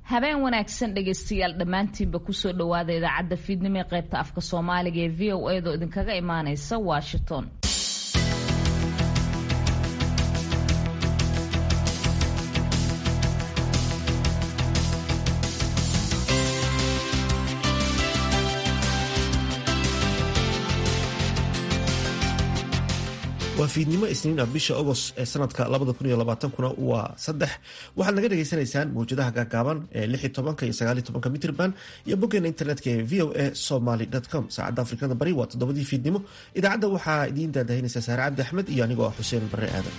habeen wanaagsan dhegaystayaal dhammaantiinba kusoo dhowaada idaacadda fiidnimo ee qaybta afka soomaaliga ee v o edo idinkaga imaaneysa washington waa fiidnimo isniin ah bisha agost ee sanadka kuna waa saddex waxaad naga dhagaysanaysaan mawjadaha gaagaaban ee iyo mitrban iyo boggeena internetka ee v o a somaly com saacadda afrikada bari waa toddobadii fiidnimo idaacadda waxaa idiin daadahinaysa saare cabdi axmed iyo anigoo ah xuseen barre aadan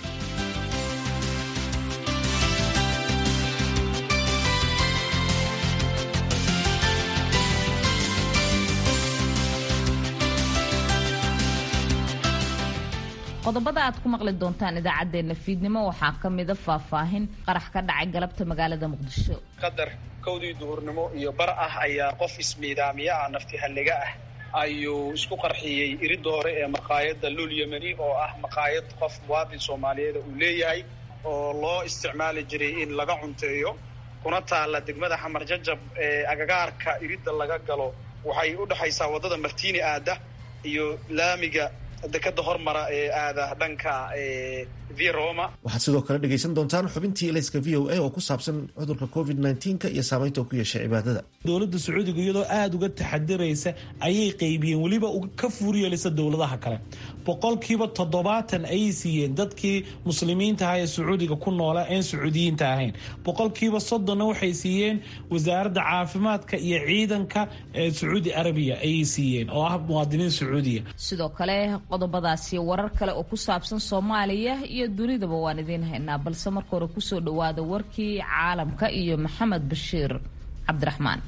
qodobada aad ku maqli doontaan idaacaddeenna fiidnimo waxaa ka mida faahfaahin qarax ka dhacay galabta magaalada muqdisho qadar kowdii duhurnimo iyo bar ah ayaa qof ismiidaamiye ah nafti halliga ah ayuu isku qarxiyey iridda hore ee maqaayadda lul yemeni oo ah maqaayad qof muwaadin soomaaliyeeda uu leeyahay oo loo isticmaali jiray in laga cunteeyo kuna taalla degmada xamar jajab ee agagaarka iridda laga galo waxay u dhexaysaa waddada martiini aada iyo laamiga dekada hormara ee aada dhanka v roma waxaad sidoo kale dhegaysan doontaan xubintii elayska v o a oo ku saabsan cudurka covid nka iyo saamaynta uu ku yeeshay cibaadada dowladda sacuudiga iyadoo aada uga taxadiraysa ayay qaybiyeen weliba ka fuuryeelisa dowladaha kale boqolkiiba toddobaatan ayay siiyeen dadkii muslimiinta aha ee sacuudiga ku noola een sacuudiyiinta ahayn boqolkiiba soddonna waxay siiyeen wasaaradda caafimaadka iyo ciidanka ee sacuudi arabiya ayay siiyeen oo ah muwaadiniin sacuudiya sidoo kale qodobadaasi warar kale oo ku saabsan soomaaliya iyo dunidaba waan idiin haynaa balse marka hore kusoo dhowaada warkii caalamka iyo maxamed bashiir cabdiraxmaan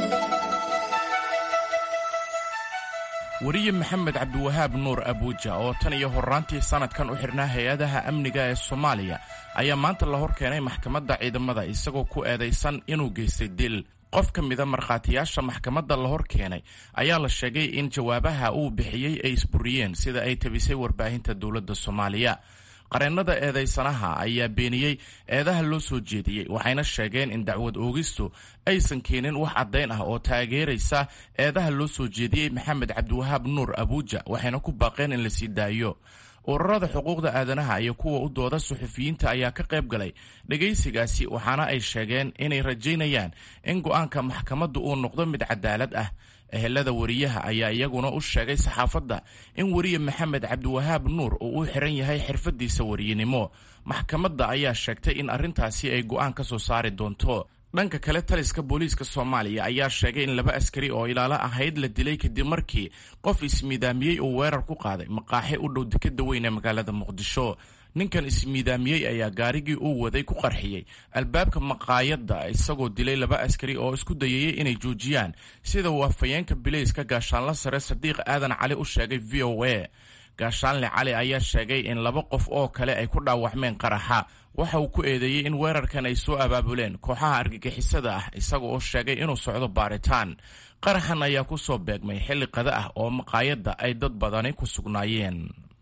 weriye maxamed cabdiwahaab nuur abuuja oo tan iyo horraantii sannadkan u xidhnaa hay-adaha amniga ee soomaaliya ayaa maanta la hor keenay maxkamadda ciidamada isagoo ku eedaysan inuu geystay dil qof ka mida markhaatiyaasha maxkamadda la hor keenay ayaa la sheegay in jawaabaha uu bixiyey ay isburiyeen sida ay tabisay warbaahinta dowladda soomaaliya qareennada eedaysanaha ayaa beeniyey eedaha loo soo jeediyey waxayna sheegeen in dacwad oogistu aysan keenin wax caddayn ah oo taageeraysa eedaha loo soo jeediyey maxamed cabdiwahaab nuur abuuja waxayna ku baaqeen in la sii daayo ururada xuquuqda aadanaha iyo kuwa u dooda suxufiyiinta ayaa ka qayb galay dhegaysigaasi waxaana ay sheegeen inay rajaynayaan in go'aanka maxkamaddu uu noqdo mid cadaalad ah ehelada weriyaha ayaa iyaguna u sheegay saxaafadda in weriye maxamed cabdiwahaab nuur uu u xiran yahay xirfadiisa weriyenimo maxkamadda ayaa sheegtay in arrintaasi ay go'aan ka soo saari doonto dhanka kale taliska booliiska soomaaliya ayaa sheegay in laba askari oo ilaalo ahayd la dilay kadib markii qof ismiidaamiyey uu weerar ku qaaday maqaaxe u dhow dekeda weyn ee magaalada muqdisho ninkan ismiidaamiyey ayaa gaarigii uu waday ku qarxiyey albaabka maqaayadda isagoo dilay laba askari oo isku dayayay inay joojiyaan sida uu afhayeenka bilayska gaashaanla sare sadiiq aadan cali u sheegay v o a gaashaanle cali ayaa sheegay in laba qof oo kale ay ku dhaawacmeen qaraxa waxa uu ku eedeeyey in weerarkan ay soo abaabuleen kooxaha argagixisada ah isaga oo sheegay inuu socdo baaritaan qaraxan ayaa ku soo beegmay xilli qada ah oo maqaayadda ay dad badani ku sugnaayeen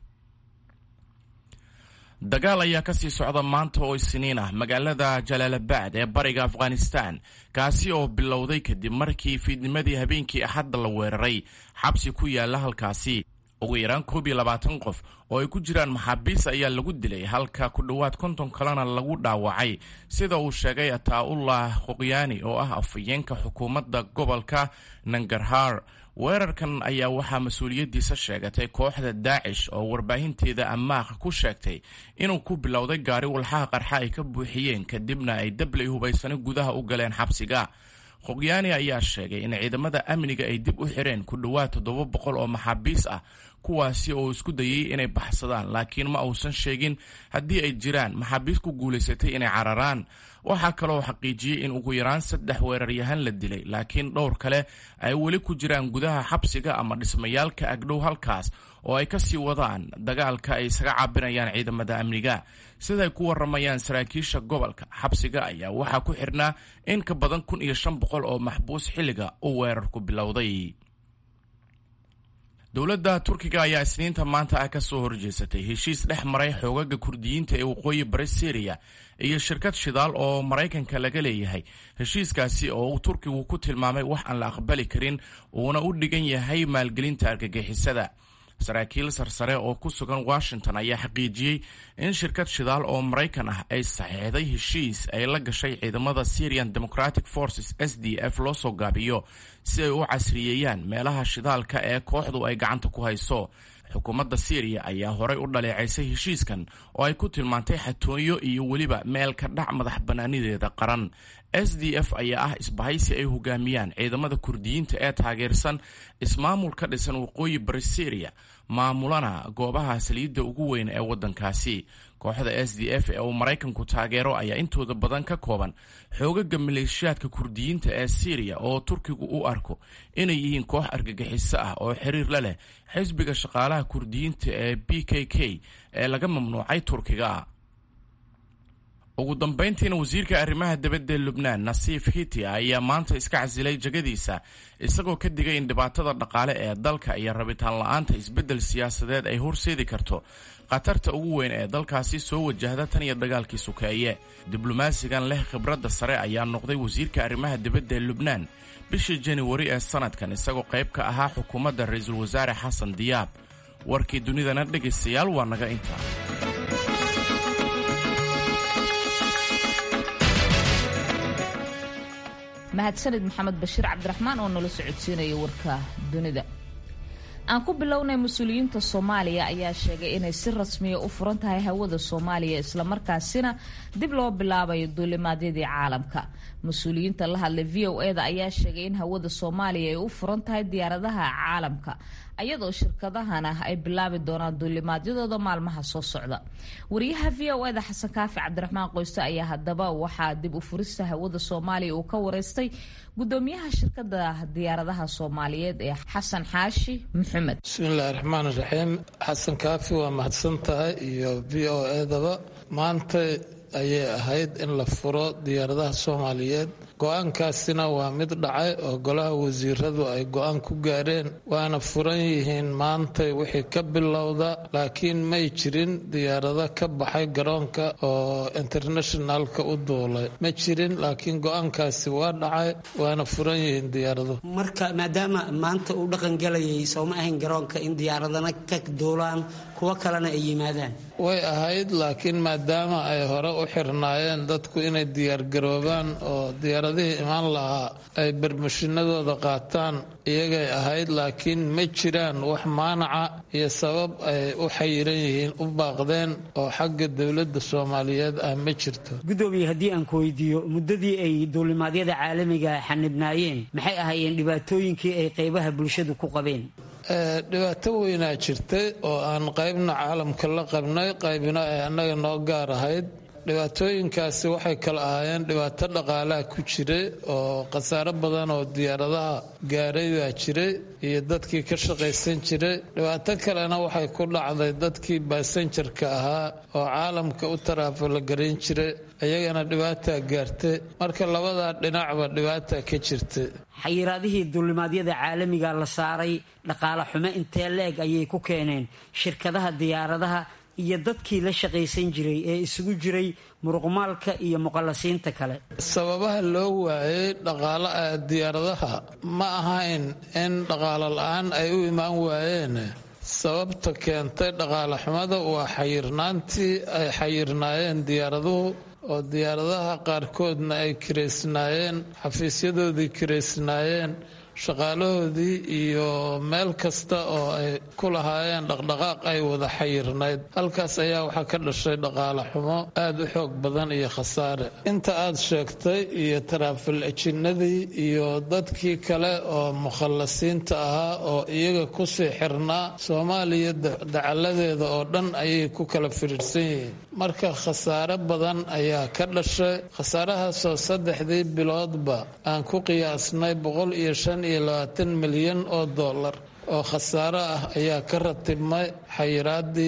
dagaal ayaa ka sii socda maanta oo isniin ah magaalada jalaalabad ee bariga afghanistan kaasi oo bilowday kadib markii fiidnimadii habeenkii axadda la weeraray xabsi ku yaala halkaasi ugu yaraan koob iyo labaatan qof oo ay ku jiraan maxaabiis ayaa lagu dilay halka ku dhowaad konton kalena lagu dhaawacay sida uu sheegay ataa-ullah qoqyaani oo ah afhayeenka xukuumadda gobolka nangarhar weerarkan ayaa waxaa mas-uuliyaddiisa sheegatay kooxda daacish oo warbaahinteeda ammaaq ku sheegtay inuu ku bilowday gaari walxaha qarxa ay ka buuxiyeen kadibna ay dablay hubaysani gudaha u galeen xabsiga qoqyaani ayaa sheegay in ciidamada amniga ay dib u xireen ku dhowaad toddoba boqol oo maxaabiis ah kuwaasi oo isku dayay inay baxsadaan laakiin ma uusan sheegin haddii ay jiraan maxaabiis ku guulaysatay inay cararaan waxaa kaloo xaqiijiyey in ugu yaraan saddex weeraryahan la dilay laakiin dhowr kale ay weli ku jiraan gudaha xabsiga ama dhismayaalka agdhow halkaas oo ay ka sii wadaan dagaalka ay isaga caabinayaan ciidamada amniga siday ku waramayaan saraakiisha gobolka xabsiga ayaa waxaa ku xidhnaa in ka badan kun iyo shan boqol oo maxbuus xilliga uu weerarku bilowday dowladda turkiga ayaa isniinta maanta ah ka soo horjeesatay heshiis dhex maray xoogaga kurdiyiinta ee waqooyi bari syriya iyo shirkad shidaal oo maraykanka laga leeyahay heshiiskaasi oo uu turkigu ku tilmaamay wax aan la aqbali karin uuna u dhigan yahay maalgelinta argagixisada saraakiil sarsare oo ku sugan washington ayaa xaqiijiyey in shirkad shidaal oo maraykan ah ay saxiixday heshiis ay la gashay ciidamada syrian democratic forces s d f loo soo gaabiyo si ay u casriyeeyaan meelaha shidaalka ee kooxdu ay gacanta ku hayso xukuumadda syriya ayaa horay u dhaleecaysay heshiiskan oo ay ku tilmaantay xatooyo iyo weliba meel ka dhac madax bannaanideeda qaran s d f ayaa ah isbahaysi ay hogaamiyaan ciidamada kurdiyiinta ee taageersan ismaamul ka dhisan waqooyi bari syriya maamulana goobaha saliidda ugu weyn ee waddankaasi kooxda s d f ee uu maraykanku taageero ayaa intooda badan ka kooban xoogaga maleeshiyaadka kurdiyiinta ee syriya oo turkigu u arko inay yihiin koox argagixiso ah oo xiriir la leh xisbiga shaqaalaha kurdiyiinta ee b k k ee laga mamnuucay turkiga ugu dambayntiina wasiirka arrimaha dibadda ee lubnaan nasiif hiti ayaa maanta iska casilay jegadiisa isagoo ka digay in dhibaatada dhaqaale ee dalka iyo rabitaan la-aanta isbeddel siyaasadeed ay horseedi karto khatarta ugu weyn ee dalkaasi soo wajahda tan iyo dagaalkii sukeeye diblomaasigan leh khibradda sare ayaa noqday wasiirka arrimaha dibadda ee lubnaan bishii januari ee sanadkan isagoo qayb ka ahaa xukuumadda ra-iisul wasaare xasan diyaab warkii dunidana dhegaystayaal waa naga intaa mahadsanid maxamed bashiir cabdiraxmaan oo nala socodsiinaya warka dunida aan ku bilownay mas-uuliyiinta soomaaliya ayaa sheegay inay si rasmiya u furan tahay hawada soomaaliya islamarkaasina dib loo bilaabayo duulimaadyadii caalamka mas-uuliyiinta la hadlay v o e da ayaa sheegay in hawada soomaaliya ay u furan tahay diyaaradaha caalamka ayadoo shirkadahana ay bilaabi doonaan duulimaadyadooda maalmaha soo socda wariyaha v o eda xasan kaafi cabdiraxmaan qoyste ayaa haddaba waxaa dib u furista hawada soomaaliya uu ka wareystay gudoomiyaha shirkada diyaaradaha soomaaliyeed ee xasan xaashi maxamed bismillahi raxmaan raxiim xasan kaafi waa mahadsan tahay iyo v o edaba maanta ayay ahayd in la furo diyaaradaha soomaaliyeed go-aankaasina waa mid dhacay oo golaha wasiiradu ay go-aan ku gaareen waana furan yihiin maantay wixii ka bilowda laakiin may jirin diyaarado ka baxay garoonka oo internationalka u duulay ma jirin laakiin go-aankaasi waa dhacay waana furan yihiin diyaaradu marka maadaama maanta uu dhaqan galayay sooma ahayn garoonka in diyaaradana ka duulaan kuwo kalena ay yimaadaan way ahayd laakiin maadaama ay hore u xirnaayeen dadku inay diyaargaroobaan oo diyaaradihii imaan lahaa ay barmashinadooda qaataan iyagay ahayd laakiin ma jiraan wax maanaca iyo sabab ay u xayiran yihiin u baaqdeen oo xagga dowladda soomaaliyeed ah ma jirto gudoomiye haddii aan ku weydiiyo muddadii ay duulimaadyada caalamiga xanibnaayeen maxay ahaayeen dhibaatooyinkii ay qaybaha bulshadu ku qabeen dhibaato weynaa jirtay oo aan qaybna caalamka la qabnay qaybna ay annaga noo gaar ahayd dhibaatooyinkaasi waxay kala ahaayeen dhibaato dhaqaalaha ku jiray oo khasaaro badan oo diyaaradaha gaaray baa jiray iyo dadkii ka shaqaysan jiray dhibaato kalena waxay ku dhacday dadkii baasanjarka ahaa oo caalamka u taraafala garayn jiray iyagana dhibaataa gaartay marka labadaa dhinacba dhibaataa ka jirtay xayiraadihii duulimaadyada caalamiga la saaray dhaqaale xumo intee leeg ayay ku keeneen shirkadaha diyaaradaha iyo dadkii la shaqaysan jiray ee isugu jiray muruqmaalka iyo muqallasiinta kale sababaha loo waayay dhaqaala diyaaradaha ma ahayn in dhaqaalo la-aan ay u imaan waayeen sababta keentay dhaqaale xumada waa xayirnaantii ay xayirnaayeen diyaaraduhu oo diyaaradaha qaarkoodna ay kiraysnaayeen xafiisyadoodii kiraysnaayeen shaqaalahoodii iyo meel kasta oo ay ku lahaayeen dhaqdhaqaaq ay wada xayirnayd halkaas ayaa waxaa ka dhashay dhaqaale xumo aada u xoog badan iyo khasaare inta aad sheegtay iyo taraafil ejinnadii iyo dadkii kale oo mukhallasiinta ahaa oo iyaga kusii xirnaa soomaaliya dacaladeeda oo dhan ayay ku kala firiirsan yihiin marka khasaare badan ayaa ka dhashay khasaarahaasoo saddexdii biloodba aan ku qiyaasnay boqol iyo shan iyo labaatan milyan oo dollar oo khasaaro ah ayaa ka ratibmay xayiraadii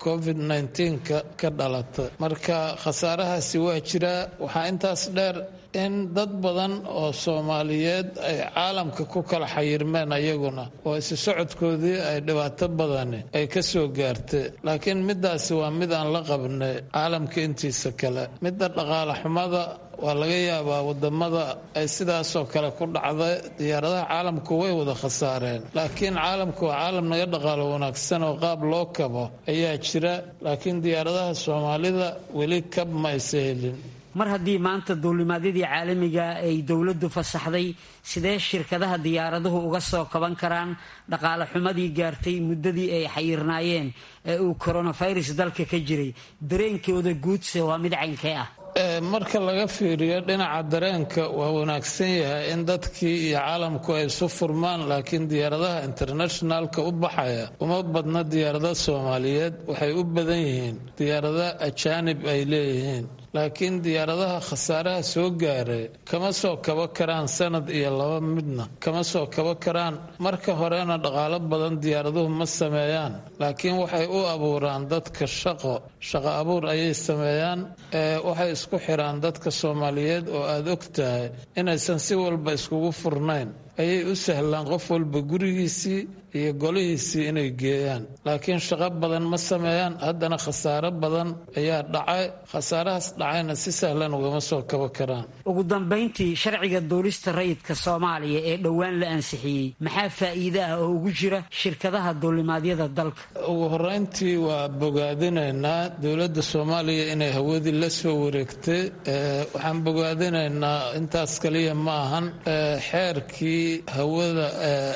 covid nneteen-ka ka dhalata marka khasaarahaasi waa jiraa waxaa intaas dheer in dad badan oo soomaaliyeed ay caalamka ku kala xayirmeen ayaguna oo isu socodkoodii ay dhibaato badani ay ka soo gaartay laakiin midaasi waa mid aan la qabnay caalamka intiisa kale midda dhaqaale xumada waa laga yaabaa wadamada ay sidaasoo kale ku dhacday diyaaradaha caalamku way wada khasaareen laakiin caalamku waa caalam naga dhaqaalo wanaagsan oo qaab loo kabo ayaa jira laakiin diyaaradaha soomaalida weli kab ma aysa helin mar haddii maanta duulimaadyadii caalamiga ay dowladdu fasaxday sidee shirkadaha diyaaraduhu uga soo kaban karaan dhaqaale xumadii gaartay muddadii ay xayirnaayeen ee uu koronafirus dalka ka jiray dareenkooda guudse waa mid caynkee ah marka laga fiiriyo dhinaca dareenka waa wanaagsan yahay in dadkii iyo caalamku ay isu furmaan laakiin diyaaradaha internationalka u baxaya uma badna diyaarada soomaaliyeed waxay u badan yihiin diyaarada ajaanib ay leeyihiin laakiin diyaaradaha khasaaraha soo gaaray kama soo kaba karaan sanad iyo laba midna kama soo kaba karaan marka horena dhaqaalo badan diyaaraduhu ma sameeyaan laakiin waxay u abuuraan dadka shaqo shaqo abuur ayay sameeyaan waxay isku xiraan dadka soomaaliyeed oo aada og tahay inaysan si walba iskugu furnayn ayay u sahlaan qof walba gurigiisii iyo golihiisii inay geeyaan laakiin shaqo badan ma sameeyaan haddana khasaaro badan ayaa dhacay khasaarahaas dhacayna si sahlan ugama soo kaba karaan ugu dambayntii sharciga duulista rayidka soomaaliya ee dhowaan la ansixiyey maxaa faa'iide ah oo ugu jira shirkadaha duulimaadyada dalka ugu horeyntii waa bogaadinaynaa dowladda soomaaliya inay hawadii la soo wareegtay waxaan bogaadinaynaa intaas kaliya ma ahan xeerkii hawada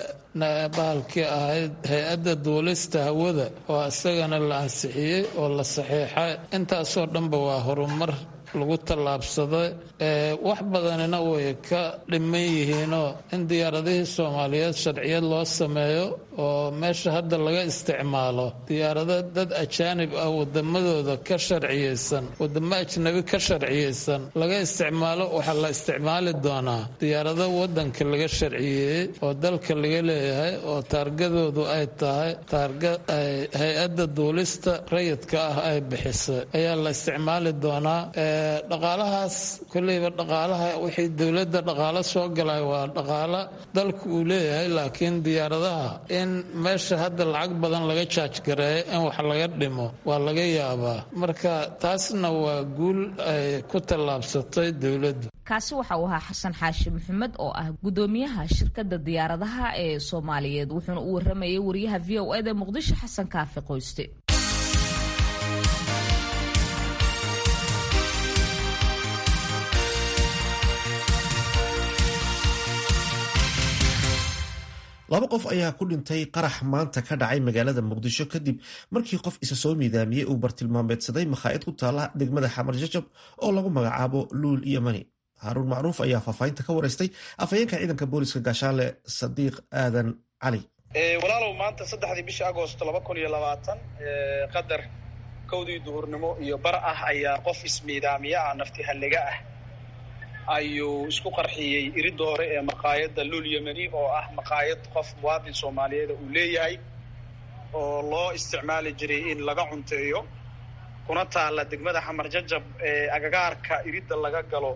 bahalkii ahayd hay-adda duulista hawada oo isagana la ansixiyey oo la saxiixay intaasoo dhanba waa horumar lagu tallaabsaday wax badanina way ka dhiman yihiinoo in diyaaradihii soomaaliyeed sharciyad loo sameeyo oo meesha hadda laga isticmaalo diyaarado dad ajaanib ah wadamadooda ka sharciyeysan wadamo ajnabi ka sharciyeysan laga isticmaalo waxaa la isticmaali doonaa diyaarado wadanka laga sharciyeeyey oo dalka laga leeyahay oo taargadoodu ay tahay taarga hay-adda duulista rayidka ah ay bixisay ayaa la isticmaali doonaa dhaqaalahaas kolleyba dhaqaalaha wixii dowladda dhaqaalo soo galay waa dhaqaalo dalku uu leeyahay laakiin diyaaradaha in meesha hadda lacag badan laga jaajgareeyo in wax laga dhimo waa laga yaabaa marka taasna waa guul ay ku tallaabsatay dowladdu kaasi waxa uu ahaa xasan xaashi maxamed oo ah gudoomiyaha shirkadda diyaaradaha ee soomaaliyeed wuxuuna u waramayay wariyaha v o eda muqdisho xasan kaafi qoyste laba qof ayaa ku dhintay qarax maanta ka dhacay magaalada muqdisho kadib markii qof isa soo miidaamiyey uu bartilmaameedsaday makhaa'id ku taala degmada xamar jajab oo lagu magacaabo luul iyo mani haaruun macruuf ayaa faahfaahinta ka waraystay afhayeenka ciidanka booliska gaashaanle sadiiq aadan cali walaalow maanta saddexdii bishii agost laba kun iyo labaatan qadar kowdii duhurnimo iyo bar ah ayaa qof ismiidaamiya ah nafti halliga ah ayuu isku qarxiyey iridda hore ee maqaayadda luul yemeni oo ah maqaayad qof muwaadin soomaaliyeeda uu leeyahay oo loo isticmaali jiray in laga cunteeyo kuna taalla degmada xamar jajab ee agagaarka iridda laga galo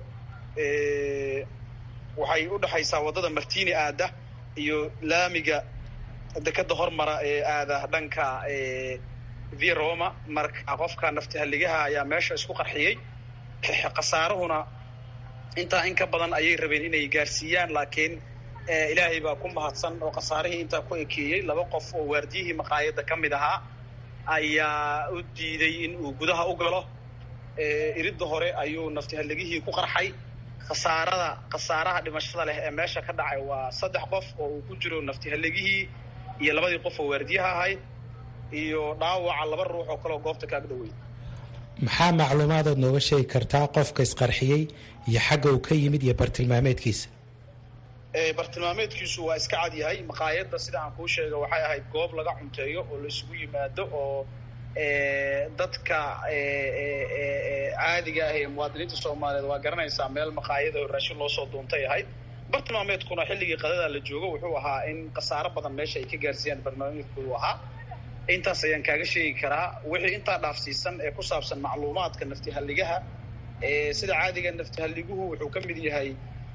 waxay u dhexaysaa waddada martini aada iyo laamiga dekadda hormara ee aada dhanka v roma marka qofka nafti halligaha ayaa meesha isku qarxiyey khasaarahuna intaa in ka badan ayay rabeen inay gaarsiiyaan laakiin ilaahay baa ku mahadsan oo khasaarihii intaa ku ekeeyey laba qof oo waardiyihii maqaayadda ka mid ahaa ayaa u diiday in uu gudaha u galo iridda hore ayuu naftihalligihii ku qarxay khasaarada khasaaraha dhimashada leh ee meesha ka dhacay waa saddex qof oo uu ku jiro naftihalligihii iyo labadii qof oo waardiyaha ahayd iyo dhaawaca laba ruux oo kaleoo goobta kaag dhowey maxaa macluumaadaad nooga sheegi kartaa qofka isqarxiyey iyo xagga uu ka yimid iyo bartilmaameedkiisa bartilmaameedkiisu waa iska cad yahay maqaayadda sida aan kuu sheega waxay ahayd goob laga cunteeyo oo la isugu yimaado oo dadka caadiga ah ee muwaadiniinta soomaaliyeed waa garanaysaa meel maqaayada oo raashin loo soo duuntay ahayd bartilmaameedkuna xilligii qadada la joogo wuxuu ahaa in khasaaro badan meesha ay ka gaarsiiyaan bartilmaameedku uu ahaa intaas ayaan kaaga sheegi karaa wixii intaa dhaafsiisan ee ku saabsan macluumaadka naftihalligaha sida caadiga naftihaliguhu wuxuu ka mid yahay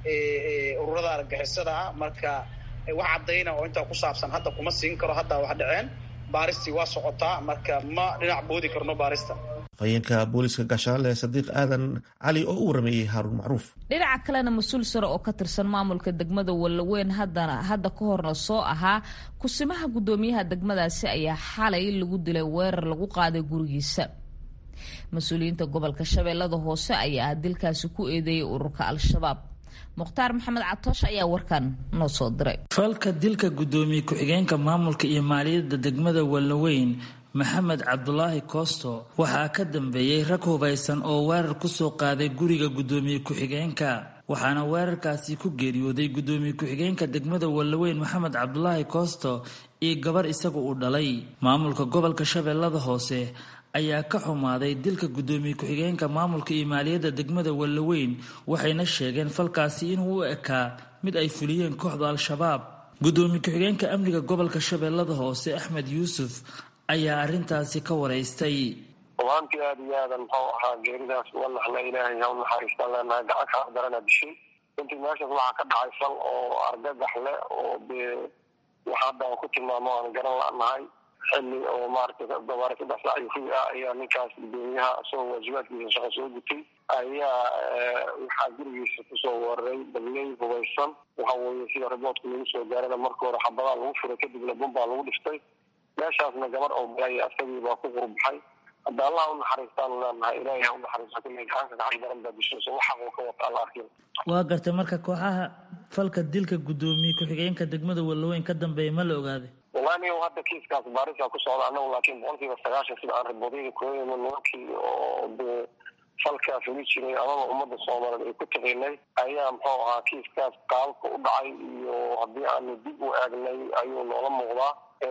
ururada argagixisada ah marka wax caddayna oo intaa ku saabsan hadda kuma siin karo haddaa wax dhaceen baaristii waa socotaa marka ma dhinac boodi karno baarista afhayeenka booliska gaashaanle sadiiq aadan cali oo u warameeyey haaruun macruuf dhinaca kalena mas-uul sare oo ka tirsan maamulka degmada wallaweyn haddana hadda ka horna soo ahaa kusimaha guddoomiyaha degmadaasi ayaa xalay lagu dilay weerar lagu qaaday gurigiisa mas-uuliyiinta gobolka shabeellada hoose ayaa dilkaasi ku eedeeyay ururka al-shabaab mukhtaar maxamed catoosh ayaa warkan noo soo diray falka dilka guddoomiye ku-xigeenka maamulka iyo maaliyadda degmada wallaweyn maxamed cabdulaahi koosto waxaa ka dambeeyey rag hubaysan oo weerar kusoo qaaday guriga guddoomiye ku-xigeenka waxaana weerarkaasi ku geeriyooday guddoomiye ku-xigeenka degmada wallaweyn maxamed cabdulaahi koosto iyo gabar isaga uu dhalay maamulka gobolka shabeellada hoose ayaa ka xumaaday dilka guddoomiye ku-xigeenka maamulka iyo maaliyadda degmada wallaweyn waxayna sheegeen falkaasi inuu u ekaa mid ay fuliyeen kooxda al-shabaab guddoomiye ku-xigeenka amniga gobolka shabeellada hoose axmed yuusuf ayaa arrintaasi ka waraystay rubaantii aada iyo aadan muxuu ahaa geeridaas uga naxna ilaahay ha u naxariistaan leenahay gacan kaa darana dishay runtii meeshaas waxaa ka dhacay fal oo argagax leh oo dee wax hadda aan ku tilmaamo aan garan la-nahay xilli oo maaragtay gabaare saddex saac iyo fig ah ayaa ninkaas guddoomiyaha isagoo waajibaadkiisa shaqo soo gutay ayaa waxaa gurigiisa kusoo weeraray dabley hubaysan waxa weeye sida riboodka lagu soo gaarana marka hore xabadaa lagu furay kadibna bumbaa lagu dhiftay meeshaasna gabar oo balaya asagii baa ku qurbaxay hadda allaha u naxariistaan leenahay ilaahay ha u naxariisto kulley gacanka gacan daran baa dishayso wax xaquu ka wata alla arkin waa gartay marka kooxaha falka dilka guddoomiye ku-xigeenka degmada wallaweyn ka dambeeya ma la ogaaday wallahi niyow hadda kiiskaas baarisa ku socda annagu laakiin boqolkiiba sagaashan sida aan riboodyada kooyayno nimankii oo dee falkaa fuli jiray amaba ummadda soomaaliyeed ay ku taqiinay ayaa muxuu ahaa kiiskaas qaababka u dhacay iyo haddii aanu dib u eegnay ayuu noola muuqdaa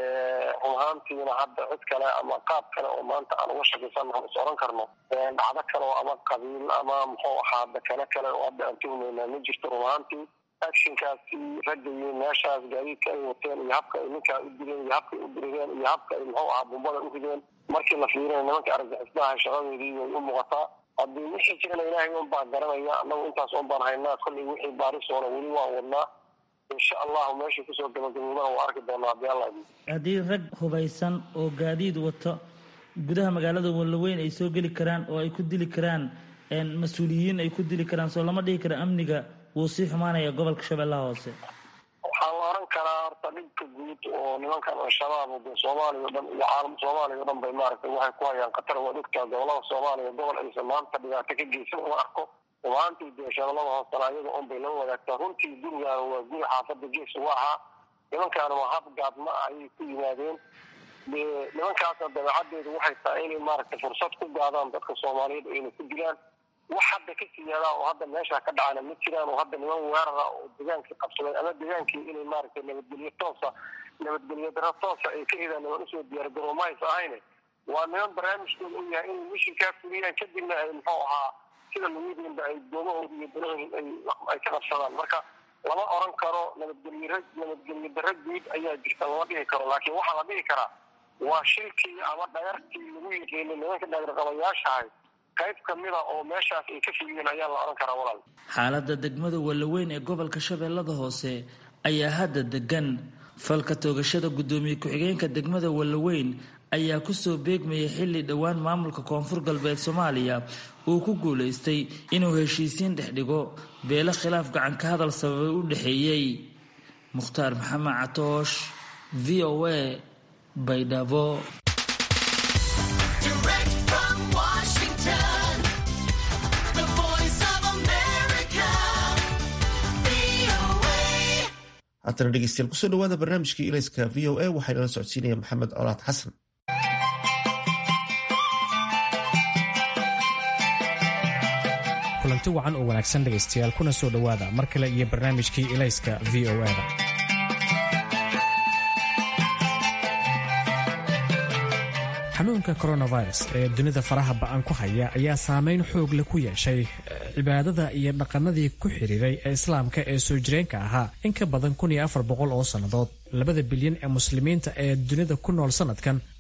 run ahaantiina hadda cid kale ama qaab kale oo maanta aan uga shakaysannaha is oran karno dhacdo kale oo ama qabiil ama muxuu ahaa dakane kale oo hadda aan tuhmaynaa ma jirto run ahaantii actionkaasi ragga iyo meeshaas gaadiidka ay wateen iyo habka ay ninkaa u dileen iyo habka ay u dirireen iyo habka ay muxuu ahaa bumbada u rideen markii la fiirina nimanka argagixisnaha shaqadoodii way u muuqataa haddii wixii jirana ilaahay un baa garanaya annagu intaas un baan haynaa kollay wixii baarisoona weli waan wadnaa insha allahu meeshay kusoo gabagaboobana waa arki doonaa haddii alla haddii rag hubaysan oo gaadiid wato gudaha magaalada wallaweyn ay soo geli karaan oo ay ku dili karaan mas-uuliyiin ay ku dili karaan soo lama dhihi karo amniga wuu sii xumaanaya gobolka shabeellaha hoose waxaa la oran karaa horta dhibka guud oo nimankan al-shabaab de soomaaliya o dhan iyo caalam soomaaliya o dhan bay maaragtay waxay ku hayaan khatar waa dhigtaa gobolada soomaaliya gobol aysan maanta dhibaato ka geysan uma arko rubaantii dee shabeellada hoosena ayaga un bay la wadaagtaa runtii gurigaana waa guri xaafadda gees uga ahaa nimankaana waa hab gaadma ayay ku yimaadeen dee nimankaasna dabeecaddeedu waxay tahay inay maaragtay fursad ku gaadaan dadka soomaaliyeed ayna ku dilaan wax hadda ka siyaada oo hadda meesha ka dhacana ma jiraan oo hadda niman weerara oo degaankii qabsaday ama degaankii inay maaragtay nabadgelyo toosa nabadgelyo daro toosa ay ka hedaan niman usoo diyaargaroo ma aysa ahayne waa niman barnaamijkooda u yahay inay mishinkaa fuliyaan kadibna ay muxuu ahaa sida lagudiinba ay doomahooda iyo danahooda ay ka qabsadaan marka lama oran karo nabadgelyo nabadgelyo daro guud ayaa jirta lama dhihi karo laakiin waxaa la dhihi karaa waa shilkii ama dhayartii lagu yiqiinay nimanka dhagarqabayaashahay qayb kamida oo meeshaas ay ka fuliyeen ayaa la oran karaa walaal xaaladda degmada wallaweyn ee gobolka shabeellada hoose ayaa hadda degan falka toogashada guddoomiye ku-xigeenka degmada wallaweyn ayaa kusoo beegmayay xilli dhowaan maamulka koonfur galbeed soomaaliya uu ku guulaystay inuu heshiisiin dhex dhigo beelo khilaaf gacan ka hadal sababay u dhexeeyey mukhtaar maxamed catoosh v o a baydhabo haatana dhegeystayaal kusoo dhawaada barnaamijkii ilayska v o a waxaa inala socodsiinaya maxamed colaad xasan kulanti wacan oo wanaagsan dhegaystayaal kuna soo dhowaada mar kale iyo barnaamijkii ilayska v o a-da xanuunka coronavirus ee dunida faraha ba-an ku haya ayaa saameyn xoog leh ku yeeshay cibaadada iyo dhaqanadii ku xidhiiray ee islaamka ee soo jireenka ahaa in ka badan kun iyo afar boqol oo sannadood labada bilyan ee muslimiinta ee dunida ku nool sanadkan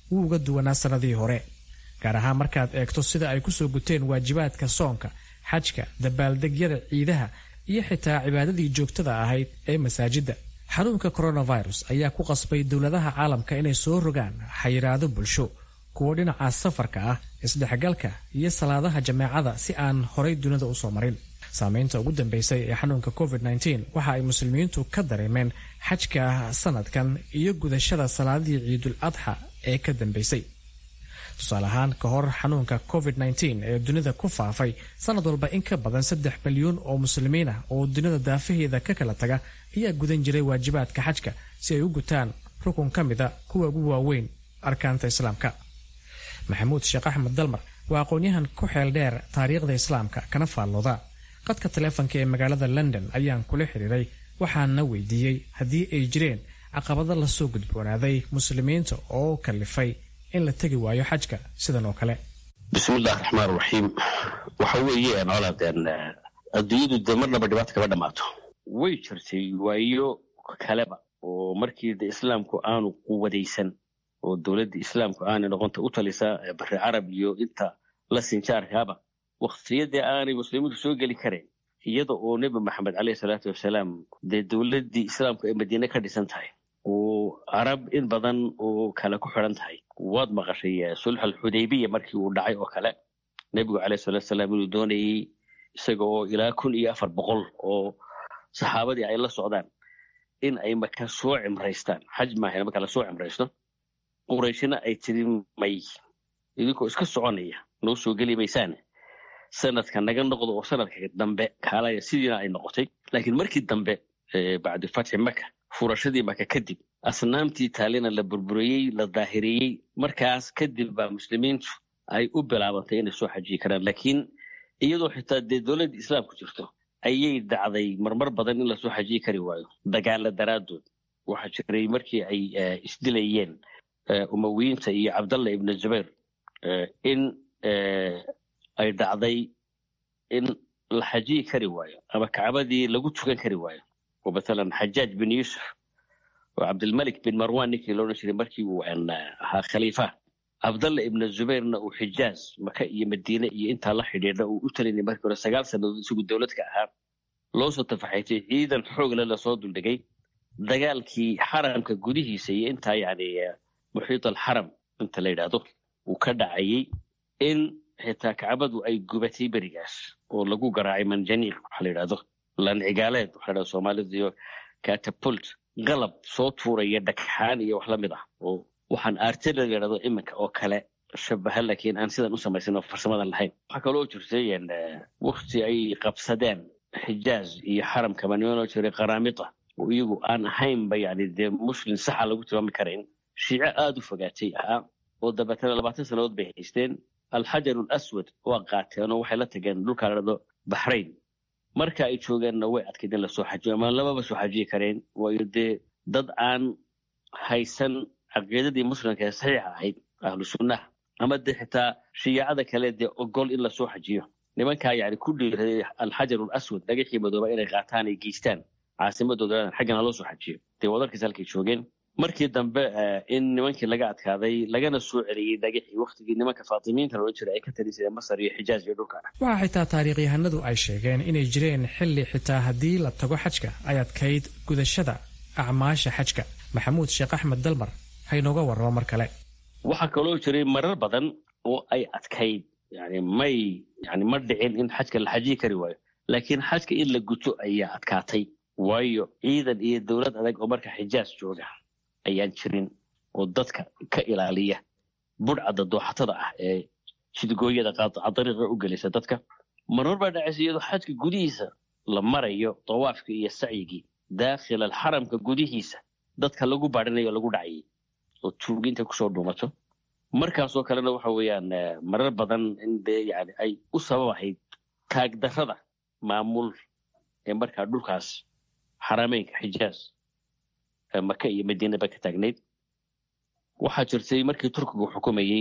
wuu uga duwanaa sannadihii hore gaar ahaan markaad eegto sida ay kusoo guteen waajibaadka soonka xajka dabaaldegyada ciidaha iyo xitaa cibaadadii joogtada ahayd ee masaajidda xanuunka coronavirus ayaa ku qasbay dowladaha caalamka inay soo rogaan xayiraado bulsho kuwo dhinaca safarka ah isdhexgalka iyo salaadaha jameecada si aan horay dunida usoo marin saameynta ugu dambeysay ee xanuunka covid waxa ay muslimiintu ka dareemeen xajka sanadkan iyo gudashada salaadii ciidul adxa ee ka dambeysay tusaale ahaan ka hor xanuunka covid ee dunida ku faafay sanad walba in ka badan saddex milyuun oo muslimiin ah oo dunida daafaheeda ka kala taga ayaa gudan jiray waajibaadka xajka si ay u gutaan rukun ka mida kuwa ugu waaweyn arkaanta islaamka maxamuud sheekh axmed dalmar waa aqoon-yahan ku xeel dheer taariikhda islaamka kana faallooda qadka taleefonka ee magaalada london ayaan kula xiriiray waxaana weydiiyey haddii ay jireen caqabado lasoo gudboonaaday muslimiinta oo kalifay in la tegi waayo xajka sidan oo kale bismillahi raxmaan raxiim waxa weeye colaadeen adduunyadu dee marnaba dhibaata kama dhammaato way jirtay waayo kaleba oo markii de islaamku aanu quwadaysan oo dowladda islaamku aanay noqonta u talisa bari carab iyo inta la sinjaarkaaba waktiyadii aanay muslimiintu soo geli karayn iyada oo nebi maxamed caleyhi salaatu wasalaam dee dowladdii islaamku ay madiine ka dhisan tahay oo carab in badan oo kale ku xidhan tahay waad maqashay sulx alxudaybiya markii uu dhacay oo kale nebigu caleyhi salatu wasalaam inuu doonayey isaga oo ilaa kun iyo afar boqol oo saxaabadii ay la socdaan in ay maka soo cimraystaan xaj maahayn marka la soo cimraysto qurayshina ay tiri may idinkoo iska soconaya noo soo geli maysaane sanadka naga noqdo oo sanadka dambe kaalaya sidiina ay noqotay laakiin markii dambe bacdi fatxi maka furashadii maka kadib asnaamtii taalina la burburiyey la daahiriyey markaas kadib baa muslimiintu ay u bilaabantay inay soo xajiyi karaan laakiin iyadoo xitaa dee dowladda islaamku jirto ayay dhacday marmar badan in lasoo xajiyi kari waayo dagaala daraaddood waxaa jiray markii ay isdilayeen umawiyiinta iyo cabdallah ibnu zubayr in ay dhacday in la xajiyi kari waayo ama kacbadii lagu tukan kari waayo oo mathalan xajaaj bin yuusuf oo cabdilmalik bin marwan ninkii loodhan jiray markii uu ahaa khaliifa cabdallah ibnu zubayrna uu xijaaz maka iyo madiine iyo intaa la xidhiidha uu u talinay markii hore sagaal sannadood isagu dowladka ahaa loo soo tafaxaytay ciidan xoogle lasoo duldhigay dagaalkii xaramka gudihiisa iyo intaa yani muxiit alxaram inta la yidhaahdo uu ka dhacayey in xitaa kacbadu ay gubatay berigaas oo lagu garaacay manjaniiq waxa la yidhahdo lancigaaleed waxa la yidhahdo soomaalidu iyo catapult qalab soo tuuraya dhagxaan iyo wax la mid ah oo waxaan artillery la yidhahdo iminka oo kale shabaha laakiin aan sidan u samaysan oo farsamadan lahayn waxaa kaloo jirtay wakti ay qabsadeen xijaaz iyo xaramka manimanoo jiray qaraamita oo iyagu aan ahaynba yani dee muslim saxa lagu tilmaami karayn shiico aada u fogaatay ahaa oo dabeetana labaatan sannadood bay haysteen alxajar alaswad waa qaateen oo waxay la tageen dhulkaa la dhado baxrayn marka ay joogeenna way adkayd in lasoo xajiyo ama lamaba soo xajiyi kareen waayo dee dad aan haysan caqiidadii muslimka ee saxiixa ahayd ahlu sunnaha ama dee xitaa shiyaacada kale dee ogol in lasoo xajiyo nimankaa yani ku dhiiraday alxajar alaswad dhagaxii madooba inay qaataan ay geystaan caasimadooda xaggana loo soo xajiyo dee wadarkiis halkay joogeen markii dambe in nimankii laga adkaaday lagana soo celiyey dhagaxii waktigii nimanka faatimiinta loola jiray ay ka talisadeen masar iyo xijaaz iyo dhulka waxaa xitaa taariikhyahanadu ay sheegeen inay jireen xilli xitaa haddii la tago xajka ay adkayd gudashada acmaasha xajka maxamuud sheekh axmed dalmar haynooga warramo mar kale waxaa kaloo jiray marar badan oo ay adkayd yani may yani ma dhicin in xajka la xajiyi kari waayo laakiin xajka in la guto ayaa adkaatay waayo ciidan iyo dowlad adag oo marka xijaaz jooga ayaan jirin oo dadka ka ilaaliya budhcadda dooxatada ah ee shidgooyada dariiqa u gelisa dadka marmar baa dhacaysa iyadoo xajka gudihiisa la marayo dawaafka iyo sacyigii daakhil alxaramka gudihiisa dadka lagu baadhinayo lagu dhacayay oo tuuginta kusoo dhuumato markaasoo kalena waxa weeyaan marar badan in dee yani ay u sabab ahayd taagdarrada maamul ee markaa dhulkaas xarameynka xijaaz maka iyo madiina ba ka taagnayd waxaa jirtay markii turkigu xukumayey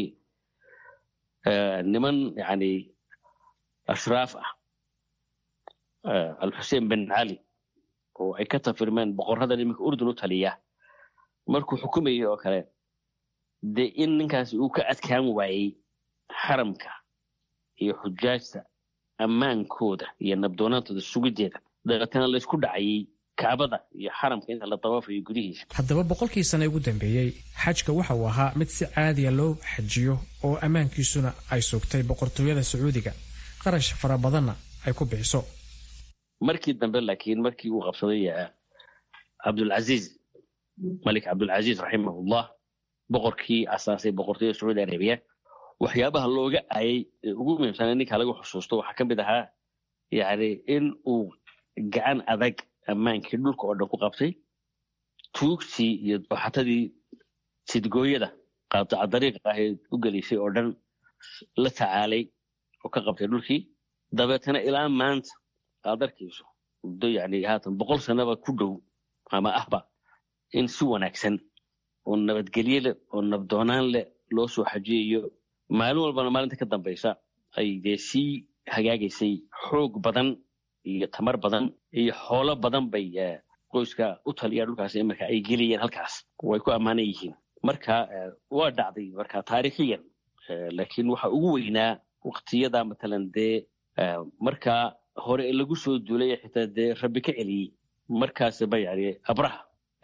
niman yani ashraaf ah alxuseen bin cali oo ay ka tafirmeen boqoradan iminka urdun u taliya markuu xukumayey oo kale dee in ninkaasi uu ka adkaan waayey xaramka iyo xujaajta ammaankooda iyo nabdoonaantooda sugideeda dabeetana laysku dhacayay kacbada iyo xaramka inta la dawaafayo gudihiisa haddaba boqolkii sane ugu dambeeyey xajka waxa uu ahaa mid si caadiya loo xajiyo oo ammaankiisuna ay sugtay boqortooyada sacuudiga qarash fara badanna ay ku bixiso markii dambe laakiin markii uu qabsaday cabdulcaziiz malik cabdulcaziiz raximahullah boqorkii asaasay boqortooyada sacuudi arabiya waxyaabaha looga aayay ee ugu muhiimsana ninka lagu xusuusto waxaa ka mid ahaa yani in uu gacan adag ammaankii dhulka oo dhan ku qabtay tuugtii iyo dooxatadii sidgooyada qaataca dariiqa ahayd u gelaysay oo dhan la tacaalay oo ka qabtay dhulkii dabeetana ilaa maanta aad arkayso muddo yani haatan boqol sanaba ku dhow ama ahba in si wanaagsan oo nabadgelye leh oo nabdoonaan leh loo soo xajiyayo maalin walbana maalinta ka dambaysa ay dee sii hagaagaysay xoog badan iyo tamar badan iyo xoolo badan bay qoyska u taliya dhulkaas imarka ay geliyeen halkaas way ku ammaanan yihiin marka waa dhacday marka taariikhiyan laakiin waxa ugu weynaa waktiyada matalan dee markaa hore lagu soo duulay xitaa dee rabbi ka celiyey markaasba yani abraha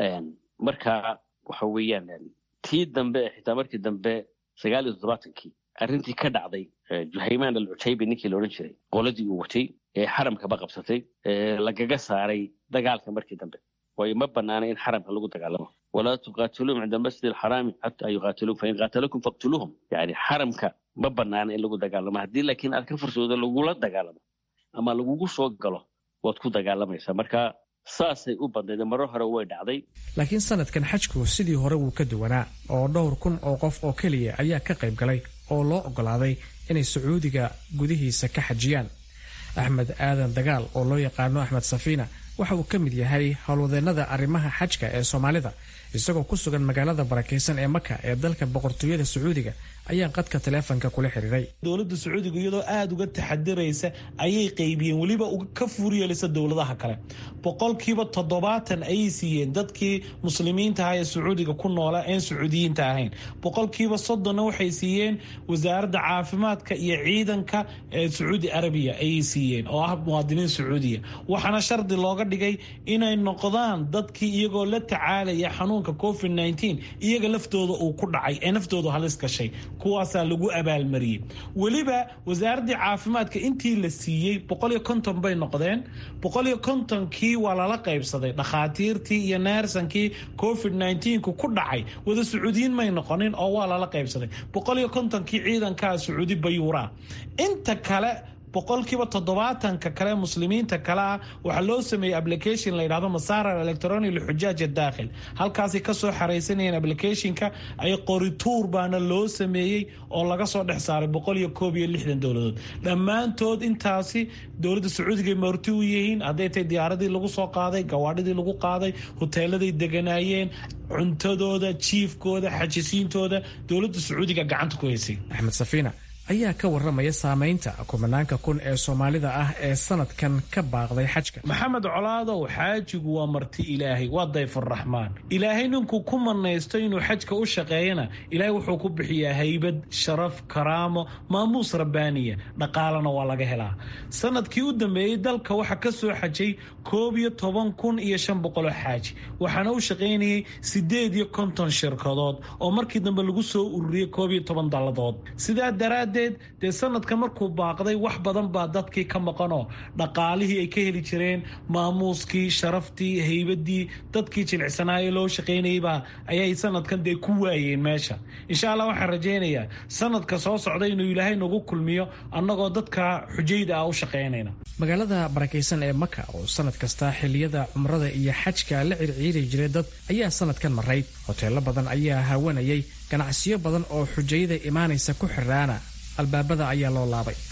marka waxa weeyaan tii dambe xitaa markii dambe sagaal iyo toddobaatankii arrintii ka dhacday juhaymaan alcutaybi ninkii la odhan jiray qoladii uu watay ee xaramkaba qabsatay lagaga saaray dagaalka markii dambe waayo ma banaana in xaramka lagu dagaalamo walaa tuqaatiluum cinda masjid alxaraami xataa yuqaatiluum fain qaatalakum faqtuluuhum yani xaramka ma banaana in lagu dagaalamo haddii laakiin aad ka fursoodo lagula dagaalamo ama lagugu soo galo waad ku dagaalamaysaa marka saasay u badnayd maro hore way dhacday laakiin sanadkan xajku sidii hore wuu ka duwanaa oo dhowr kun oo qof oo keliya ayaa ka qayb galay oo loo oggolaaday inay sacuudiga gudihiisa ka xajiyaan axmed aadan dagaal oo loo yaqaano axmed safiina waxa uu ka mid yahay howlwadeennada arrimaha xajka ee soomaalida isagoo ku sugan magaalada barakaysan ee maka ee dalka boqortooyada sacuudiga ayaa qadka taleefonka kula xiriiray dowladda sacuudiga iyadoo aada uga taxadiraysa ayay qaybiyeen weliba ka fuuryeelisa dowladaha kale boqolkiiba toddobaatan ayay siiyeen dadkii muslimiinta aha ee sacuudiga ku noola een sacuudiyiinta ahayn boqolkiiba soddonna waxay siiyeen wasaaradda caafimaadka iyo ciidanka ee sacuudi arabiya ayay siiyeen oo ah muwaadiniin sacuudiya waxaana shardi looga dhigay inay noqdaan dadkii iyagoo la tacaalaya xanuunka covid iyaga laftooda uu ku dhacay ee naftoodu halis gashay kuwaasaa lagu abaalmariyey weliba wasaaraddii caafimaadka intii la siiyey boqol iyo konton bay noqdeen boqol iyo kontonkii waa lala qaybsaday dhakhaatiirtii iyo neersankii covid ku ku dhacay wada sacuudiyiin may noqonin oo waa lala qaybsaday boqol iyo kontonkii ciidankaa sacuudi bayuuraa inta kale boqolkiiba toddobaatanka kale muslimiinta kale ah waxaa loo sameeyey application la yidhahdo masaarar electronic lixujaaj daakhil halkaasay kasoo xaraysanayeen applicationka ay qorituur baana loo sameeyey oo laga soo dhex saaray boqol iyo koob iyo lixdan dowladood dhammaantood intaasi dowladda sacuudiga marti u yihiin hadday tahay diyaaradii lagu soo qaaday gawaadhidii lagu qaaday hoteeladay deganaayeen cuntadooda jiifkooda xajisiintooda dowladda sacuudiga gacanta ku haysay axmed safiina ayaa ka waramaya saamaynta kumanaanka kun ee soomaalida ah ee sanadkan ka baaqday xajka maxamed colaadow xaajigu waa marti ilaahay waa dayfuraxmaan ilaahay ninkuu ku manaysto inuu xajka u shaqeeyana ilaahay wuxuu ku bixiyaa haybad sharaf karaamo maamuus rabbaaniya dhaqaalana waa laga helaa sanadkii u dambeeyey dalka waxaa ka soo xajay koob iyo toban kun iyo shan boqoloo xaaji waxaana u shaqaynayay sideed iyo konton shirkadood oo markii dambe lagu soo ururiyey koob iyo toban dalladood sidaa daraaddeed dee sanadka markuu baaqday wax badan baa dadkii ka maqanoo dhaqaalihii ay ka heli jireen maamuuskii sharaftii haybadii dadkii jilicsanaaye loo shaqaynayeybaa ayay sanadkan dee ku waayeen meesha insha allah waxaan rajaynayaa sanadka soo socda inuu ilaahay nagu kulmiyo annagoo dadka xujayda ah u shaqaynayna magaalada barakaysan ee maka oo sanad kasta xiliyada cumrada iyo xajka la circiiri jiray dad ayaa sanadkan maray hoteelo badan ayaa hawanayay ganacsiyo badan oo xujayada imaanaysa ku xiraana albaabada ayaa loo laabay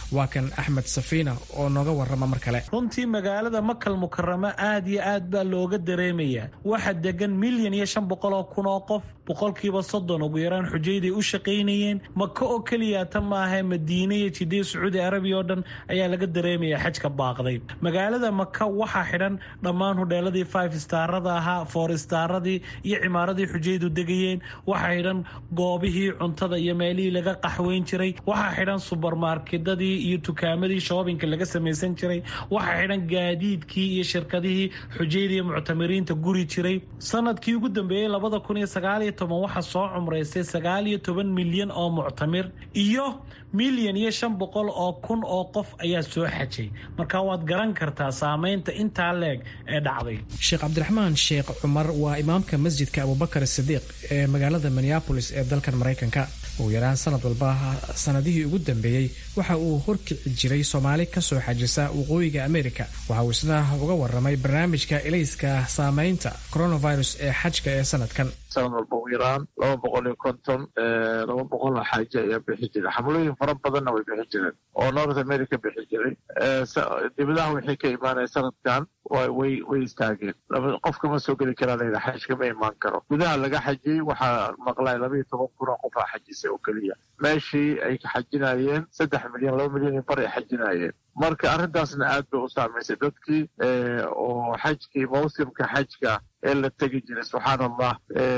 waa kan axmed safiina oo nooga warrama mar kale runtii magaalada makal mukaramo aad iyo aad baa looga dareemayaa waxa degan milyan iyo shan boqol oo kun oo qof boqolkiiba soddon ugu yaraan xujayday u shaqaynayeen maka oo keliya ta maaha madiine iyo jidee sacuudi arabiya oo dhan ayaa laga dareemayaa xajka baaqday magaalada maka waxaa xidhan dhammaan hudheeladii five starada ahaa four staradii iyo cimaaradii xujaydu degayeen waxaa xidhan goobihii cuntada iyo meelihii laga qaxweyn jiray waxaa xidhan subermarkedadii iyo tukaamadii shoobinka laga samaysan jiray waxaa xidhan gaadiidkii iyo shirkadihii xujayda iyo muctamiriinta guri jiray sanadkii ugu dambeeyey labada kun iyo sagaaliyo toban waxaa soo cumraystay sagaal iyo toban milyan oo muctamir iyo milyan iyo shan boqol oo kun oo qof ayaa soo xajay marka waad garan kartaa saameynta intaa leeg ee dhacday sheekh cabdiraxmaan sheekh cumar waa imaamka masjidka abubakar sidiiq ee magaalada minneabolis ee dalkan maraykanka ugu yaraan sanad walba sanadihii ugu dambeeyey waxa uu horkici jiray soomaali kasoo xajisa waqooyiga america waxa uu isna uga waramay barnaamijka ilayska saameynta coronavirus ee xajka ee sanadkan sanad walba ugu yaraan laba boqol iyo konton laba boqol oo xaaje ayaa bixi jiray xamlooyin fara badanna way bixi jireen oo north america bixi jiray dibadaha wixii ka imaanaya sanadkan way way istaageen qofka ma soo geli karaa layidha xajka ma imaan karo gudaha laga xajiyey waxaa maqlay laba iyo toban kun oo qofaa xajisay oo keliya meeshii ay xajinayeen saddex milyan laba milyan iyo bar ay xajinayeen marka arrintaasna aad bay u saamaysay dadkii oo xajkii mawsimka xajka ee la tegi jiray subxaan allah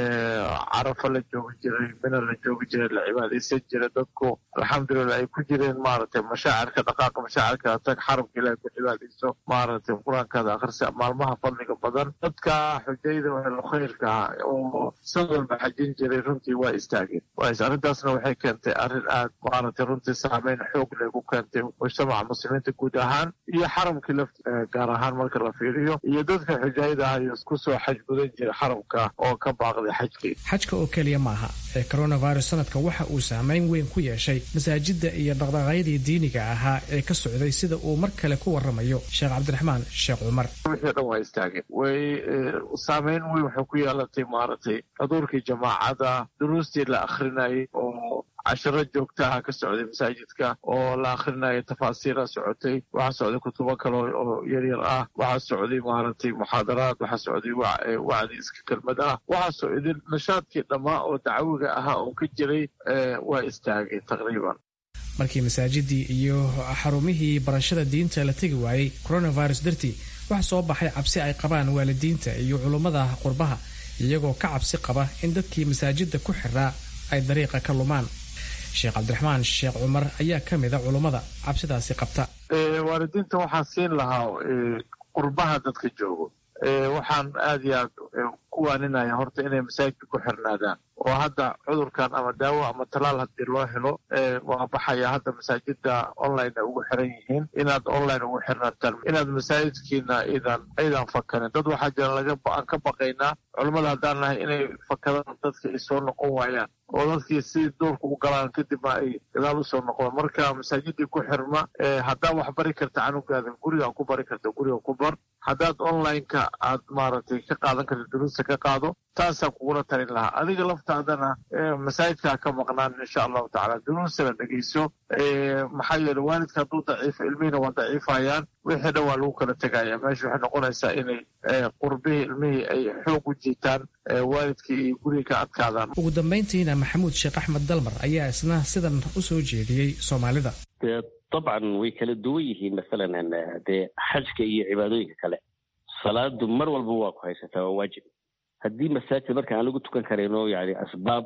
carafa la joogi jiray mina la joogi jiray la cibaadaysan jiray dadku alxamdulilah ay ku jireen maaragtay mashaacirka dhaqaaqa mashaacirka tag xarabka ilahay ku cibaadayso maaragtay qur-aankaada akhrisa maalmaha fadliga badan dadka xujayda wehelo khayrka ah oo san walba xajin jiray runtii waa istaageen arrintaasna waxay keentay arrin aad maaragtay runtii saameyn xoog leh ku keentay mujtamaca muslimiinta guud ahaan iyo xaramkii lafti gaar ahaan marka la fiiriyo iyo dadka xujayda ah iyo kusoo gudan jira xarabka oo ka baaqday xajkii xajka oo keliya maaha ee coronavirus sanadka waxa uu saameyn weyn ku yeeshay masaajidda iyo dhaqdhaqaaqyadii diiniga ahaa ee ka socday sida uu mar kale ku waramayo sheekh cabdiraxmaan sheekh cumar wixii dhan waa istaageen way saameyn weyn waxay ku yeelatay maaragtay xuduurkii jamaacada duruustii la akhrinayay oo cashiro joogtaha ka socday masaajidka oo la akhrinayo tafaasiira socotay waxaa socday kutubo kale oo yaryar ah waxaa socday maaragtay muxaadaraad waxaa socday wacdi iska kelmad ah waxaa socday nashaadkii dhammaa oo dacwiga ahaa oo ka jiray waa istaagay taqriiban markii masaajidii iyo xarumihii barashada diinta la tegi waayey coronavirus dartii waxaa soo baxay cabsi ay qabaan waalidiinta iyo culummada qurbaha iyagoo ka cabsi qaba in dadkii masaajidda ku xiraa ay dariiqa ka lumaan sheekh cabdiraxmaan sheekh cumar ayaa ka mida culummada cabsidaasi qabta waalidiinta waxaan siin lahaa qurbaha dadka joogo waxaan aad iyo aad ku waaninaya horta inay masaajidka ku xirnaadaan oo hadda cudurkan ama daawo ama talaal haddii loo helo waa baxaya hadda masaajida online ay ugu xiran yihiin inaad online ugu xirnaataan inaad masaajidkiina idan aydan fakarin dad waxaa jira laga aan ka baqaynaa culammada haddaan nahay inay fakadaan dadka ay soo noqon waayaan oo dadkii si duurka u galaan kadibna ay gadaal usoo noqdaan marka masaajidii ku xirma haddaad wax bari karta canugaada gurigaa ku bari karta guriga ku bar haddaad online-ka aad maaragtay ka qaadan karta duruusta ka qaado taasaan kugula talin lahaa adiga laftaadana masaajidkaa ka maqnaan insha allahu tacala duruustana dhegeyso maxaa yeele waalidka hadduu daciifo ilmihina waa daciifayaan wixii dhan waa lagu kala tegaya meesha waxay noqonaysaa inay qurbihii ilmihii ay xoog u jiitaan waalidkii iyo guriga ka adkaadaan ugu dambayntiina maxamuud sheekh axmed dalmar ayaa isna sidan u soo jeediyey soomaalida dabcan way kala duwan yihiin masalan dee xajka iyo cibaadooyinka kale salaadu mar walba waa ku haysataa waa waajib haddii masaajid marka aan lagu tukan karayno yani asbaab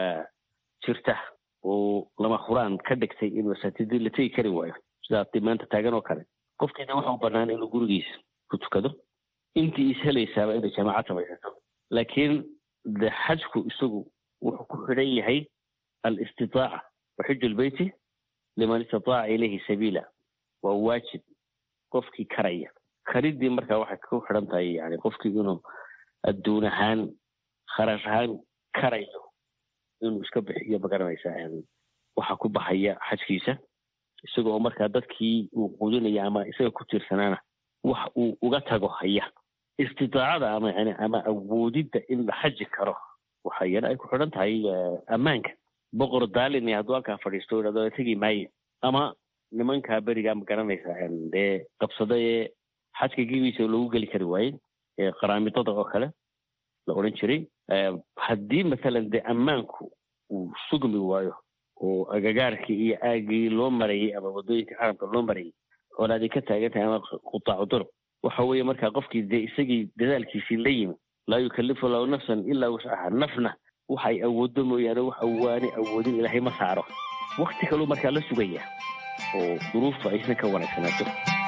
jirta oo lama huraan ka dhigtay in masaajidii la tegi kari waayo sidaa hadii maanta taagan oo kale qofkiina waxa u bannaan inuu gurigiisa ku tukado intii is helaysaaba inay jamaacad samaysato laakiin de xajku isagu wuxuu ku xidhan yahay alistitaaca waxiju lbeyti liman istataaca ilayhi sabiila waa waajib qofkii karaya karidii marka waxay ku xidhan tahay yani qofkii inuu adduun ahaan kharash ahaan karayo inuu iska bixiyo magaranaysaa waxa ku baxaya xajkiisa isagoo markaa dadkii uu quudinaya ama isaga ku tiirsanaana wax uu uga tago haya istitaacada ama yani ama awoodidda in la xaji karo waxa yana ay ku xidhan tahay ammaanka boqor daalin hadduu halkaa fadhiisto idhahdo tegi maayo ama nimankaa berigaa ma garanaysaa dee qabsada ee xajka gebiisa lagu geli kari waayey qaraamidada oo kale la odhan jiray haddii mathalan dee ammaanku uu sugmi waayo oo agagaarkii iyo aagii loo marayay ama waddooyinka xaramka loo marayay colaadii ka taagan tahay ama qutaacu duruq waxa weeye markaa qofkii dee isagii dadaalkiisii la yimi laa yukallifu lahu nafsan ilaa wuscaha nafna waxay awooddo mooyaane wax awaani awoodin ilaahay ma saaro wakti kaluu markaa la sugaya oo duruuftu aysan ka wanaagsanaato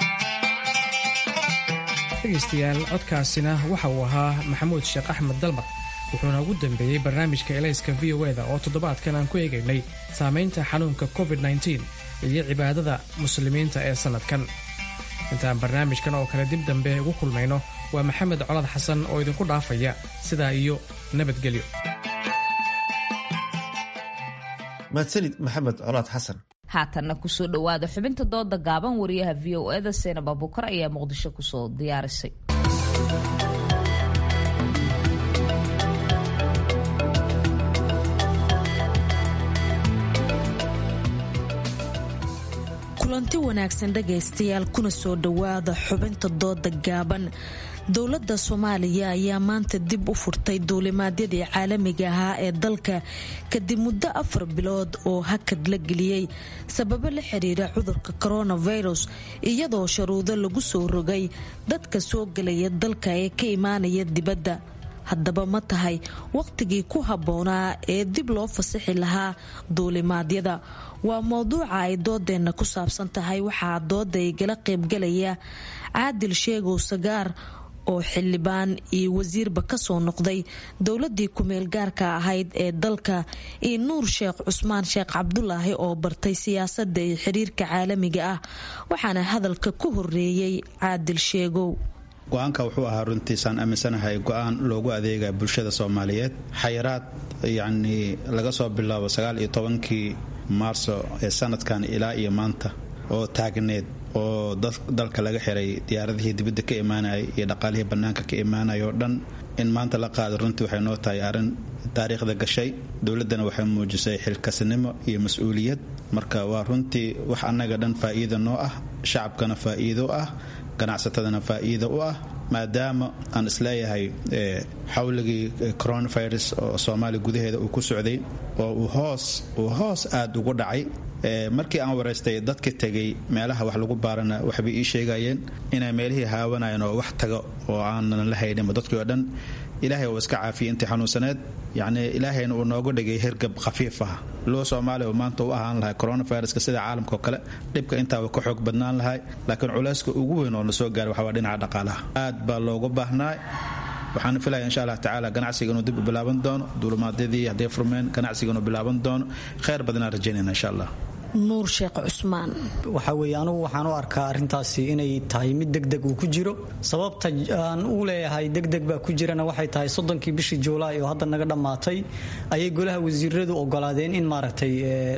dhegaystayaal codkaasina waxa uu ahaa maxamuud sheekh axmed dalmar wuxuuna ugu dambeeyey barnaamijka elayska v o eda oo toddobaadkan aan ku eegaynay saamaynta xanuunka covid nteen iyo cibaadada muslimiinta ee sannadkan intaan barnaamijkan oo kale dib dambe ugu kulmayno waa maxamed colad xasan oo idinku dhaafaya sidaa iyo nabadgelyo mahadsanid maxamed colaad xasan haatanna kusoo dhowaada xubinta dooda gaaban wariyaha v o eda seenab abukar ayaa muqdisho kusoo diyaarisay kulanti wanaagsan dhagaystayaal kuna soo dhowaada xubinta dooda gaaban dowladda soomaaliya ayaa maanta dib u furtay duulimaadyadii caalamiga ahaa ee dalka kadib muddo afar bilood oo hakad la geliyey sababo la xiriira cudurka coronavirus iyadoo sharuudo lagu soo rogay dadka soo gelaya dalka ee ka imaanaya dibadda haddaba ma tahay wakhtigii ku habboonaa ee dib loo fasaxi lahaa duulimaadyada waa mowduuca ay doodeenna ku saabsan tahay waxaa dooda igala qaybgalaya caadil sheegow sagaar oo xildhibaan iyo wasiirba kasoo noqday dowladii kumeel gaarka ahayd ee dalka iyo nuur sheekh cusmaan sheekh cabdulaahi oo bartay siyaasada iyo xiriirka caalamiga ah waxaana hadalka ku horeeyey caadil sheegow go-aanka wuxuu ahaa runtiisaan aaminsanahay go-aan loogu adeegaya bulshada soomaaliyeed xayiraad yacnii laga soo bilaabo sagaal iyo tobankii maarso ee sanadkan ilaa iyo maanta oo taagneed oo dalka laga xiray diyaaradihii dibadda ka imaanayay iyo dhaqaalihii bannaanka ka imaanaya oo dhan in maanta la qaado runtii waxay noo tahay arrin taariikhda gashay dowladdana waxay muujisay xilkasnimo iyo mas-uuliyad marka waa runtii wax annaga dhan faa'iida noo ah shacabkana faa'iido ah ganacsatadana faa'iida u ah maadaama aan isleeyahay xawligii coronavirus oo soomaaliya gudaheeda uu ku socday oo uu hoos uu hoos aada ugu dhacay markii aan waraystay dadka tegay meelaha wax lagu baarana waxbay ii sheegayeen inay meelihii haawanayeen oo wax tago oo aanan la hayninba dadkii oo dhan ilaahay uu iska caafiyay intii xanuunsaneed yacnii ilaahayna uu nooga dhigay hirgab khafiif ah loo soomaaliya uu maanta u ahaan lahay coronaviruska sida caalamka oo kale dhibka intaaba ka xoog badnaan lahay laakiin culayska ugu weyn oo na soo gaaray waxaa waa dhinaca dhaqaalaha aad baa loogu baahnaa waxaan filaya insha allah tacaala ganacsiga inuu dib u bilaaban doono duulumaadyadii hadday furmeen ganacsiga inuu bilaaban doono kheyr badanaan rajaynayna insha allah nuur sheekh cusmaan waxaa weeye anugu waxaan u arkaa arrintaasi inay tahay mid degdeg uu ku jiro sababta aan u leeyahay degdeg baa ku jirana waxay tahay soddonkii bishii juulaay oo hadda naga dhammaatay ayay golaha wasiiradu ogolaadeen in maaragtay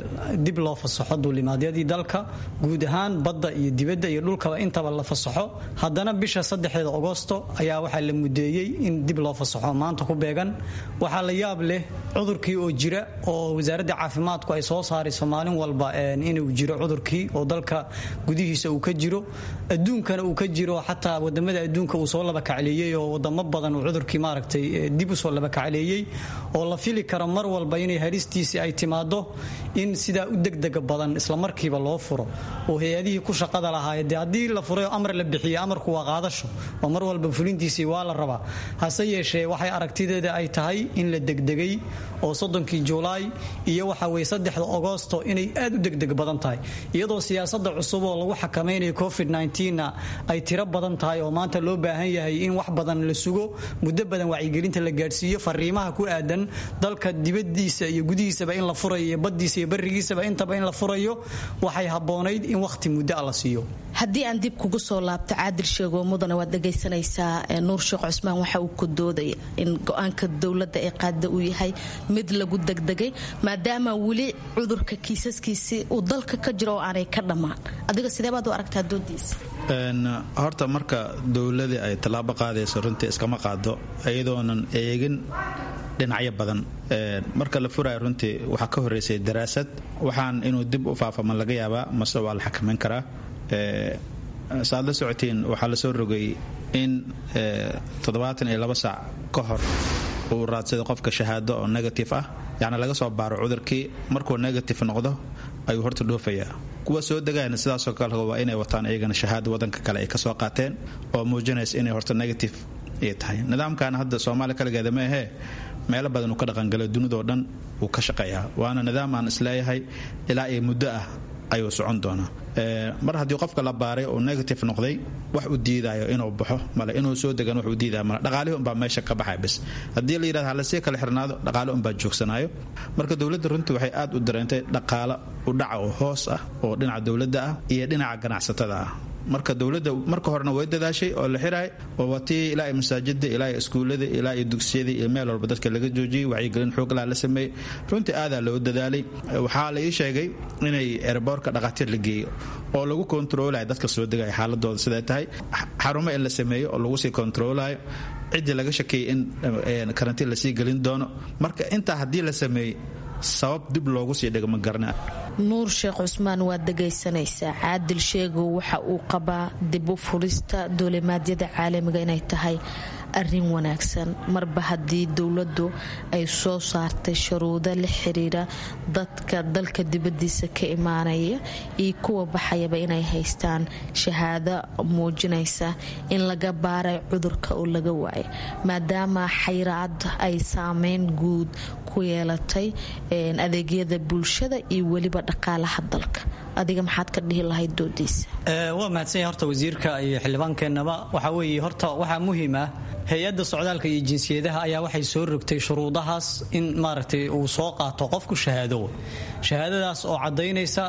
dib loo fasaxo duulimaadyadii dalka guud ahaan badda iyo dibadda iyo dhulkaba intaba la fasaxo haddana bisha saddexeeda agosto ayaa waxaa la mudeeyey in dib loo fasaxo maanta ku beegan waxaa la yaab leh cudurkii oo jira oo wasaaradda caafimaadku ay soo saarayso maalin walba inuu jiro cudurkii oo dalka gudihiisa uu ka jiro adduunkana uu ka jiro xataa wadamada adduunka uu soo labakacleeyey oo wadamo badan uu cudurkii maaragtay dib usoo labakacleeyey oo la fili karo mar walba inay haristiisii ay timaado in sidaa u degdega badan islamarkiiba loo furo oo hay-adihii ku shaqada lahaay dee haddii la furay amar la bixiye amarku waa qaadasho oo mar walba fulintiisii waa la rabaa hase yeeshee waxay aragtideeda ay tahay in la degdegay oo soddonkii juulaay iyo waxa weye saddexda agosto inay aad u degdeg badan tahay iyadoo siyaasada cusub oo lagu xakamaynayo covid na ay tiro badan tahay oo maanta loo baahan yahay in wax badan la sugo muddo badan wacyigelinta la gaadhsiiyo fariimaha ku aadan dalka dibadiisa iyo gudihiisaba in la furayo iyo badiisa iyo barigiisaba intaba in la furayo waxay haboonayd in wakhti muddo a la siiyo haddii aan dib kugu soo laabto caadil sheego mudana waad dhagaysanaysaa nuur sheekh cusmaan waxa uu ku doodaya in go-aanka dowladda ee qaada uu yahay mid lagu degdegay maadaama weli cudurka kiisaskiisi uu dalka ka jiro oo aanay ka dhammaan adiga sideebaad u aragtaa doodiisa horta marka dowladii ay tallaabo qaadayso runtii iskama qaado iyadoonan eegin dhinacyo badan marka la furaayo runtii waxaa ka horeysay daraasad waxaan inuu dib u faafama laga yaabaa mase waa la xakamayn karaa saaad la socotiin waxaa lasoo rogay in toddobaatan iyo laba saac ka hor uu raadsada qofka shahaado oo negative ah yacni laga soo baaro cudurkii markuu negative noqdo ayuu horta dhoofayaa kuwa soo degayana sidaasoo kale waa inay wataan iyagana shahaado wadanka kale ay kasoo qaateen oo muujinaysa inay horta negative ay tahay nidaamkan hadda soomaaliya kaligeeda ma ahee meelo badan uu ka dhaqangalo dunidao dhan wuu ka shaqeeyaa waana nidaam aan isleeyahay ilaa iyo muddo ah ayuu socon doonaa mar haddii qofka la baaray uu negative noqday wax u diidayo inuu baxo male inuu soo degan wax u diidaya male dhaqaalihi unbaa meesha ka baxaya bis haddii la yidhahdo halasii kala xirnaado dhaqaale unbaa joogsanaayo marka dowladda runtii waxay aad u dareentay dhaqaalo udhaca oo hoos ah oo dhinaca dowladda ah iyo dhinaca ganacsatada ah marka dowladda marka horena way dadaashay oo la xiraay oo watii ilaa masaajida ilaa iskuullada ilaa iyo dugsiyada iyo meel walba dadka laga joojiyey wacyigelin xooglaa la sameeyey runtii aadaa loo dadaalay waxaa la ii sheegay inay erboorka dhaqaatiir la geeyo oo lagu kontaroolayo dadka soo degaya xaaladooda siday tahay xarumo in la sameeyo oo lagu sii kontaroolayo ciddii laga shakeeyey in karantiin lasii gelin doono marka intaa haddii la sameeyey sabab dib loogu sii dhego ma garna nuur sheekh cusmaan waad dhegaysanaysaa caadil sheegow waxa uu qabaa dib u furista duulimaadyada caalamiga inay tahay arin wanaagsan marba haddii dowladdu ay soo saartay shuruudo la xiriira dadka dalka dibadiisa ka imaanaya iyo kuwa baxayaba inay haystaan shahaado muujinaysa in laga baaray cudurka oo laga waayay maadaama xayraad ay saameyn guud ku yeelatay adeegyada bulshada iyo weliba dhaqaalaha dalka adiga maxaad ka dhihi lahayd doodiisa waa mahadsanya horta wasiirka iyo xildhibaankeenaba waxaa weeye horta waxaa muhiim ah hay-adda socdaalka iyo jinsiyadaha ayaa waxay soo rogtay shuruudahaas in maaragtay uu soo qaato qofku shahaado shahaadadaas oo caddaynaysa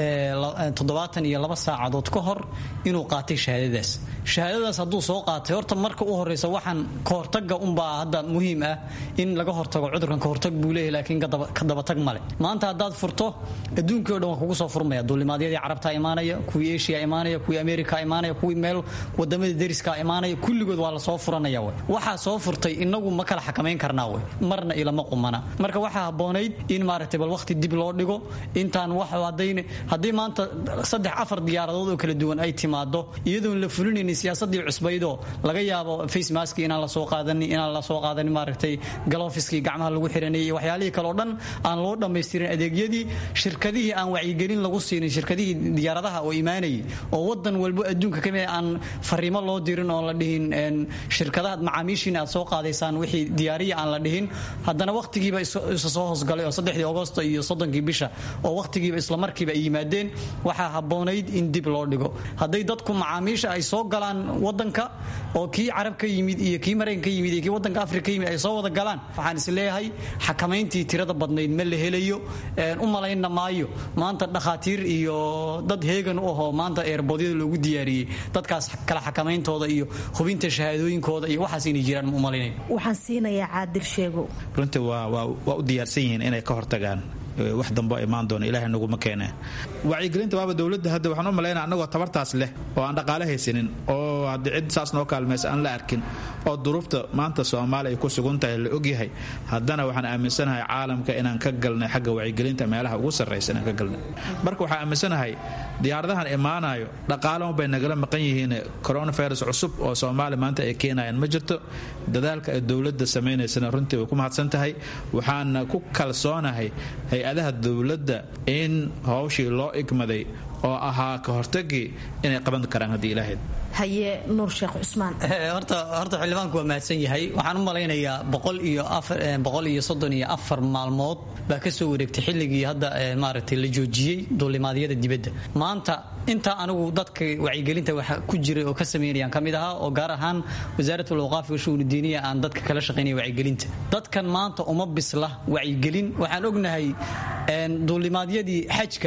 toddobaatan iyo laba saacadood ka hor inuu qaatay shahaadadaas shahaadadaas hadduu soo qaatay horta marka u horeysa waxaan kahortaga unbaa hadda muhiim ah in laga hortago cudurkan kahortag buu leeyahy laakiin ka dabatag male maanta haddaad furto adduunkii o dhan waa kugu soo furmaya duulimaadyadii carabta imaanaya kuwii eshiya imaanaya kuwii amerika imaanaya kuwii meel wadamada deriska imaanaya kulligood waa lasoo furanaya waxaa soo furtay inagu ma kala xakamayn karnaa wey marna ilama qumana marka waxaa haboonayd in maaragtay bal waqti dib loo dhigo intaan wax hadayn haddii maanta saddex afar diyaaradood oo kala duwan ay timaado iyadoon la fulinaynin siyaasadii cusbaydoo laga yaabo facemaski inaan lasoo qaadanin inaan lasoo qaadanin maaragtay galofiskii gacmaha lagu xiranayay waxyaalihii kale oo dhan aan loo dhammaystirin adeegyadii shirkadihii aan wacyigelin lagu siinin shirkadihii diyaaradaha oo imaanayay oo wadan walbo adduunka kamid aan fariimo loo dirin oo la dhihin shirkadaha macaamiishiina aad soo qaadaysaan wixii diyaariya aan la dhihin haddana wakhtigiiba isa soo hoosgalay oo saddexdii agosto iyo soddonkii bisha oo wakhtigiiba islamarkiiba ay yimaadeen waxaa habboonayd in dib loo dhigo hadday dadku macaamiisha ay soo galaan wadanka oo kii carab ka yimid iyo kii maraykan ka yimid iyo kii wadanka afrika ka yimid ay soo wada galaan waxaan is leeyahay xakamayntii tirada badnayd ma la helayo u malayna maayo maanta dhakhaatiir iyo dad heegan u ahoo maanta eerboodyada loogu diyaariyey dadkaas kala xakamayntooda iyo hubinta shahaadooyinkooda iyo waxaas inay jiraan ma umalaynay waxaan siinayaa caadir sheego runtii waa waa u diyaarsan yihiin inay ka hortagaan wax dambo imaan doona ilahay naguma keene wacyigelinta waaba dowladda hadda waxaan u malaynaa annagoo tabartaas leh oo aan dhaqaale haysanin oo haddii cid saas noo kaalmaysa aan la arkin oo duruufta maanta soomaaliya ay ku sugan tahay la ogyahay haddana waxaan aaminsanahay caalamka inaan ka galnay xagga wacyigelinta meelaha ugu sarraysa inaan ka galnay marka waxaan aaminsanahay diyaaradahan imaanayo dhaqaale unbay nagala maqan yihiin coronavirus cusub oo soomaaliya maanta ay keenayaan ma jirto dadaalka ay dowladda samaynaysana runtii way ku mahadsan tahay waxaana ku kalsoonahay hay-adaha dowladda in howshii loo igmaday oo ahaa ka hortagii inay qaban karaan haddii ilaahayd haye nuur sheekh cusmaan horta horta xildhibaanku waa mahadsan yahay waxaan u malaynayaa boqol iyo afar boqol iyo soddon iyo afar maalmood baa ka soo wareegtay xilligii hadda maaragtay la joojiyey duulimaadyada dibadda maanta intaa anigu dadka wacyigelinta waxa ku jiray oo ka sameynayaan ka mid ahaa oo gaar ahaan wasaaratul awqaaf wa shu'uun diiniya aan dadka kala shaqaynaya wacyigelinta dadkan maanta uma bisla wacyigelin waxaan ognahay duulimaadyadii xajka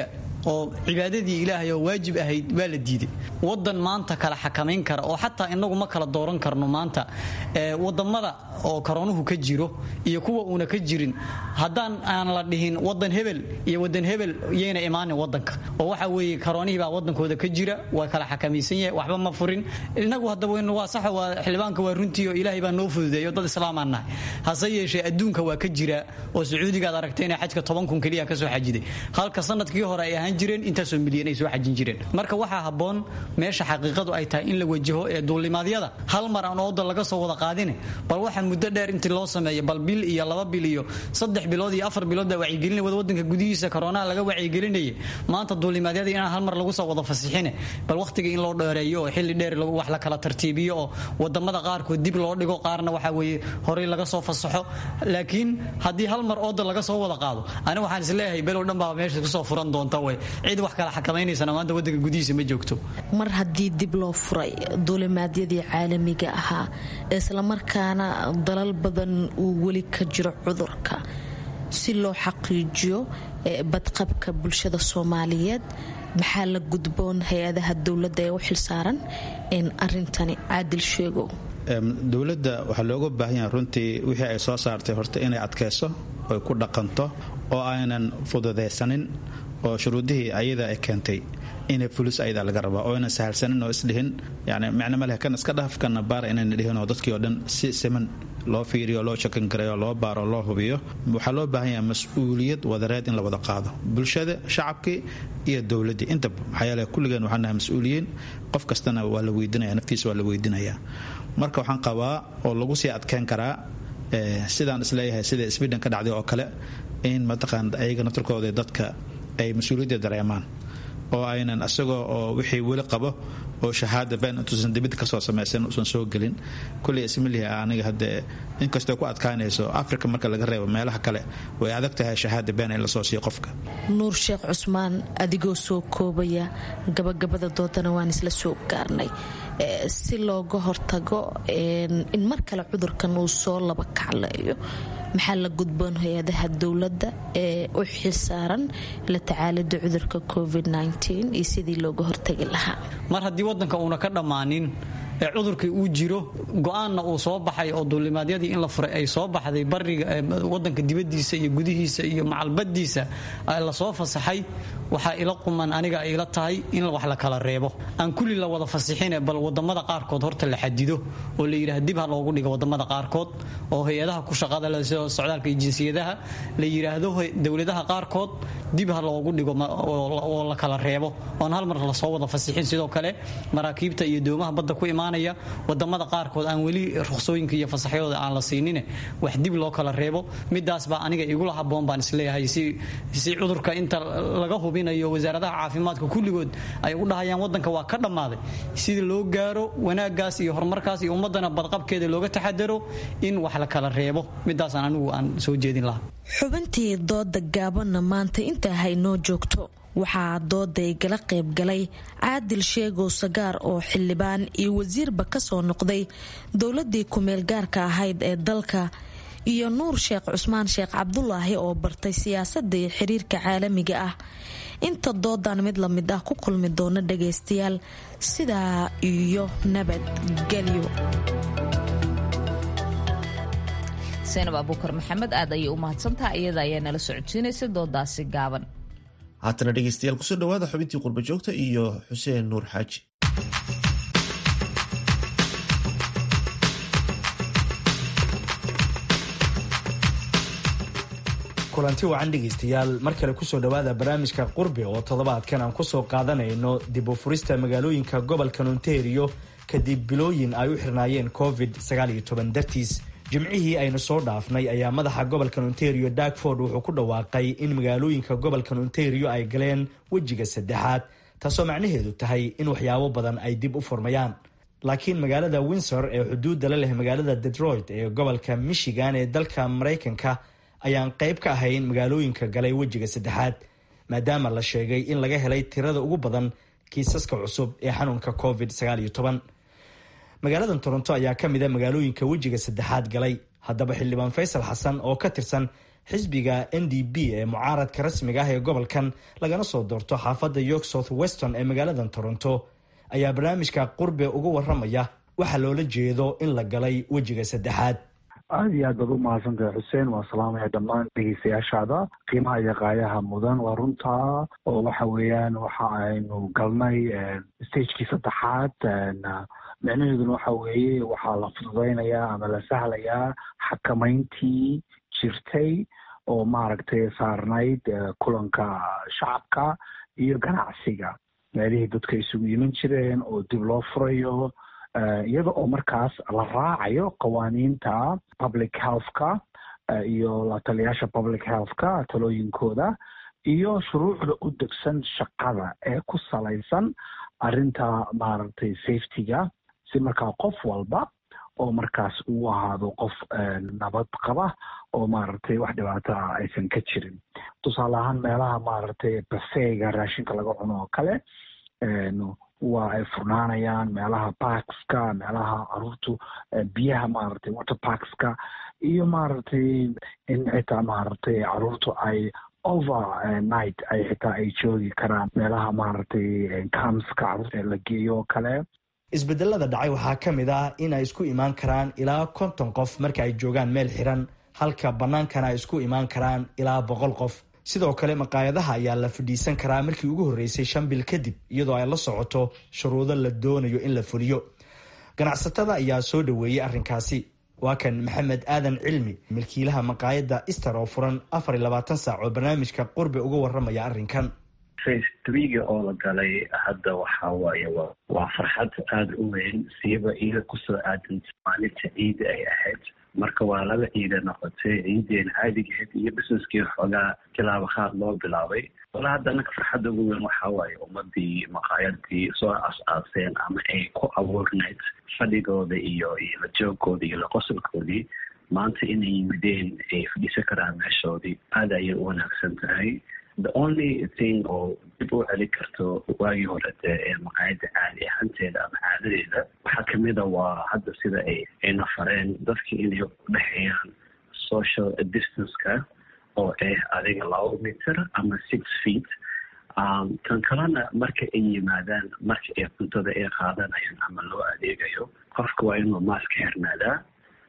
oo cibaadadii ilaahay oo waajib ahayd waa la diiday wadan maanta kala xakamayn kara oo xataa inagu ma kala dooran karno maanta wadamada oo karoonuhu ka jiro iyo kuwa uuna ka jirin haddaan aan la dhihin wadan hebel iyo wadan hebel yayna imaanin wadanka oo waxa weeye karoonihii baa wadankooda ka jira waa kala xakamaysan yahay waxba ma furin inagu hadda waa saxa waa xildhibaanka waa runtii oo ilaahay baa noo fududeeyo dad islaamaan nahay hase yeeshee adduunka waa ka jira oo sacuudigaad aragtay inay xajka toban kun keliya ka soo xajiday halka sanadkii hore ay ahaan jireen intaasoo milyan ay soo xajin jireen marka waxaa habboon meesha xaqiiqadu ay tahay in la wajaho ee duulimaadyada hal mar aan ooda laga soo wada qaadine bal waxaa muddo dheer intii loo sameeyo bal bil iyo laba bil iyo saddex bilood iyo afar bilood baa wacyigelina wada wadanka gudihiisa koroonaha laga wacyigelinayay maanta duulimaadyada inaan hal mar lagu soo wada fasixine bal wakhtiga in loo dheereeyo oo xilli dheer wax la kala tartiibiyo oo wadamada qaarkood dib loo dhigo qaarna waxa weeye horey laga soo fasaxo laakiin haddii hal mar ooda laga soo wada qaado ani waxaan isleeyahay below dhan baa meesha kusoo furan doonta way cid wax kala xakamaynaysana maanta wadanka gudihiisa ma joogto mar haddii dib loo furay duulimaadyadii caalamiga ahaa islamarkaana dalal badan uu weli ka jiro cudurka si loo xaqiijiyo badqabka bulshada soomaaliyeed maxaa la gudboon hay-adaha dowladda ee u xilsaaran in arintani caadil sheegow dowladda waxaa looga baahan yahay runtii wixii ay soo saartay horta inay adkayso oy ku dhaqanto oo aynan fududaysanin oo shuruudihii ayada ay keentay inay fulis ayada laga rabaa oo aynan sahalsanin oo isdhihin yani macno maleh kan iska dhaaf kana baara inayna dhihin oo dadkii oo dhan si siman loo fiiriyo loo shakan gareeyo loo baaro loo hubiyo waxaa loo baahan yahay mas-uuliyad wadareed in la wada qaado bulshada shacabkii iyo dowladdii intaba maxaa yeele kulligeen waxaan nahay mas-uuliyiin qof kastana waa la weydinaya naftiisa waa la weydinayaa marka waxaan qabaa oo lagu sii adkeyn karaa sidaan isleeyahay sida sweden ka dhacday oo kale in mataqaan ayaga naftarkooda dadka ay mas-uuliyadda dareemaan oo aynan isagoo oo wixii weli qabo oo shahaada been intuusan dibid kasoo samaysan uusan soo gelin kuley ismilihi aniga hadde inkastoo ku adkaanayso africa marka laga reebo meelaha kale way adag tahay shahaada been in lasoo siiyo qofka nuur sheekh cusmaan adigoo soo koobaya gabagabada doodana waan isla soo gaarnay si looga hortago in mar kale cudurkan uu soo laba kacleeyo maxaa la gudboon hay-adaha dowladda ee u xilsaaran la tacaalida cudurka covid iyo sidii looga hortagi lahaa mar haddii wadanka uuna ka dhammaanin ee cudurkii uu jiro go-aanna uu soo baxay oo duulimaadyadii in la furay ay soo baxday bariga wadanka dibadiisa iyo gudihiisa iyo macalbadiisa lasoo fasaxay waxaa ila quman aniga ila tahay in wax la kala reebo aan kulli la wada fasixine bal wadamada qaarkood horta la xadido oo la yidhaha dib ha loogu dhigo wadamada qaarkood oo hay-adaha ku shaqada socdaalka iyo jinsiyadaha la yidhaahdo dowladaha qaarkood dib ha loogu dhigo oo la kala reebo oon hal mar lasoo wada fasixin sidoo kale maraakiibta iyo doomaha badda ku imaanaya wadamada qaarkood aan weli ruqsooyinka iyo fasaxyadooda aan la siinine wax dib loo kala reebo midaas baa aniga igula haboon baan isleeyahay si cudurka inta laga hubinayo wasaaradaha caafimaadka kulligood ay u dhahayaan wadanka waa ka dhammaaday sida loo gaaro wanaagaas iyo horumarkaas iyo ummadana badqabkeeda looga taxadaro in wax la kala reebo midaasaan anigu aan soo jeedin lahaa xubintii dooda gaabanna maanta intaa haynoo joogto waxaa dooda igala qaybgalay caadil sheegow sagaar oo xildhibaan iyo wasiirba kasoo noqday dowladii kumeel gaarka ahayd ee dalka iyo nuur sheekh cusmaan sheekh cabdulaahi oo bartay siyaasadda iyo xiriirka caalamiga ah inta doodan mid la mid ah ku kulmi doona dhagaystayaal sidaa iyo nabadgelyo seenab abuukar maxamed aad ayay u mahadsantaha iyada ayaa nala socodsiinaysa doodaasi gaaban haatana dhegeystayaal kusoo dhawaada xubintii qurba joogta iyo xuseen nuur xaaji kulanti wacan dhegaystayaal mar kale kusoo dhowaada barnaamijka qurbi oo toddobaadkan aan kusoo qaadanayno dib u furista magaalooyinka gobolka ontario kadib bilooyin ay u xirnaayeen covid dartiis jimcihii aynu soo dhaafnay ayaa madaxa gobolka ontario darkford wuxuu ku dhawaaqay in magaalooyinka gobolka ontario ay galeen wejiga saddexaad taasoo macnaheedu tahay in waxyaabo badan ay dib u furmayaan laakiin magaalada windsor ee xuduudda la leh magaalada detroit ee gobolka michigan ee dalka maraykanka ayaan qayb ka ahayn magaalooyinka galay wejiga saddexaad maadaama la sheegay in laga helay tirada ugu badan kiisaska cusub ee xanuunka covid magaaladan toronto ayaa ka mid a magaalooyinka wejiga saddexaad galay haddaba xildhibaan faysal xasan oo ka tirsan xisbiga n d b ee mucaaradka rasmiga ah ee gobolkan lagana soo doorto xaafadda york south weston ee magaalada toronto ayaa barnaamijka qurbe uga waramaya waxaa loola jeedo in la galay wejiga saddexaad aada iyo aad baad u mahadsantahay xuseen waa salaamaya dhammaan dhegeystayaashaada qiimaha iyo qaayaha mudan waa runtaa oo waxa weeyaan waxa aynu galnay stagekii saddexaad micnaheeduna waxa weeye waxaa la fududeynayaa ama la sahlayaa xakamayntii jirtay oo maaragtay saarnayd kulanka shacabka iyo ganacsiga meelihii dadka isugu iman jireen oo dib loo furayo iyada oo markaas la raacayo qawaaniinta public healthka iyo la taliyaasha public healthka talooyinkooda iyo shuruucda u degsan shaqada ee ku salaysan arrinta maaragtay safetyga si markaa qof walba oo markaas uu ahaado qof nabad qaba oo maaragtay wax dhibaata ah aysan ka jirin tusaale ahaan meelaha maaragtay bafeyga raashinka laga cuno oo kale waa ay furnaanayaan meelaha parkska meelaha caruurtu biyaha maaragtay water parkska iyo maaragtay in xitaa maaragtay caruurtu ay over night ay xitaa ay joogi karaan meelaha maaragtay camska caruurta la geeyo oo kale isbedelada dhacay waxaa ka mid ah in ay isku imaan karaan ilaa konton qof marka ay joogaan meel xiran halka bannaankana ay isku imaan karaan ilaa boqol qof sidoo kale maqaayadaha ayaa la fadhiisan karaa markii ugu horreysay shan bil kadib iyadoo ay la socoto shuruudo la doonayo in la fuliyo ganacsatada ayaa soo dhoweeyey arrinkaasi waa kan maxamed aadan cilmi milkiilaha maqaayadda ister oo furan afar iyo labaatan saac oo barnaamijka qurbe uga warramaya arrinkan face threega oo la galay hadda waxaa waaye waa farxad aada u weyn siiba iga kusoo aadan maalinta ciida ay ahayd marka waa laba ciida noqotay ciideen caadigeed iyo businesskii xoogaa tilaabo qaad loo bilaabay wala hadda anaka farxadda ugu weyn waxaa waaye ummadii maqaayadii soo as-aaseen ama ay ku abuurnayd fadhigooda iyo iyo la joogooda iyo la qosolkoodii maanta inay yimideen ay fadhiisan karaan meeshoodii aada ayay u wanaagsan tahay the only thing oo dib u celin karto waagii hore dee ee maqaayadda caadi ahanteeda ama caadadeeda waxaa kamid a waa hadda sida ay ayna fareen dadka inay udhexeeyaan social distanceka oo ah adiga laba meter ama six feet kan kalena marka ay yimaadaan marka ay cuntada ay qaadanayaan ama loo adeegayo qofka waa inuu maaska xirnaadaa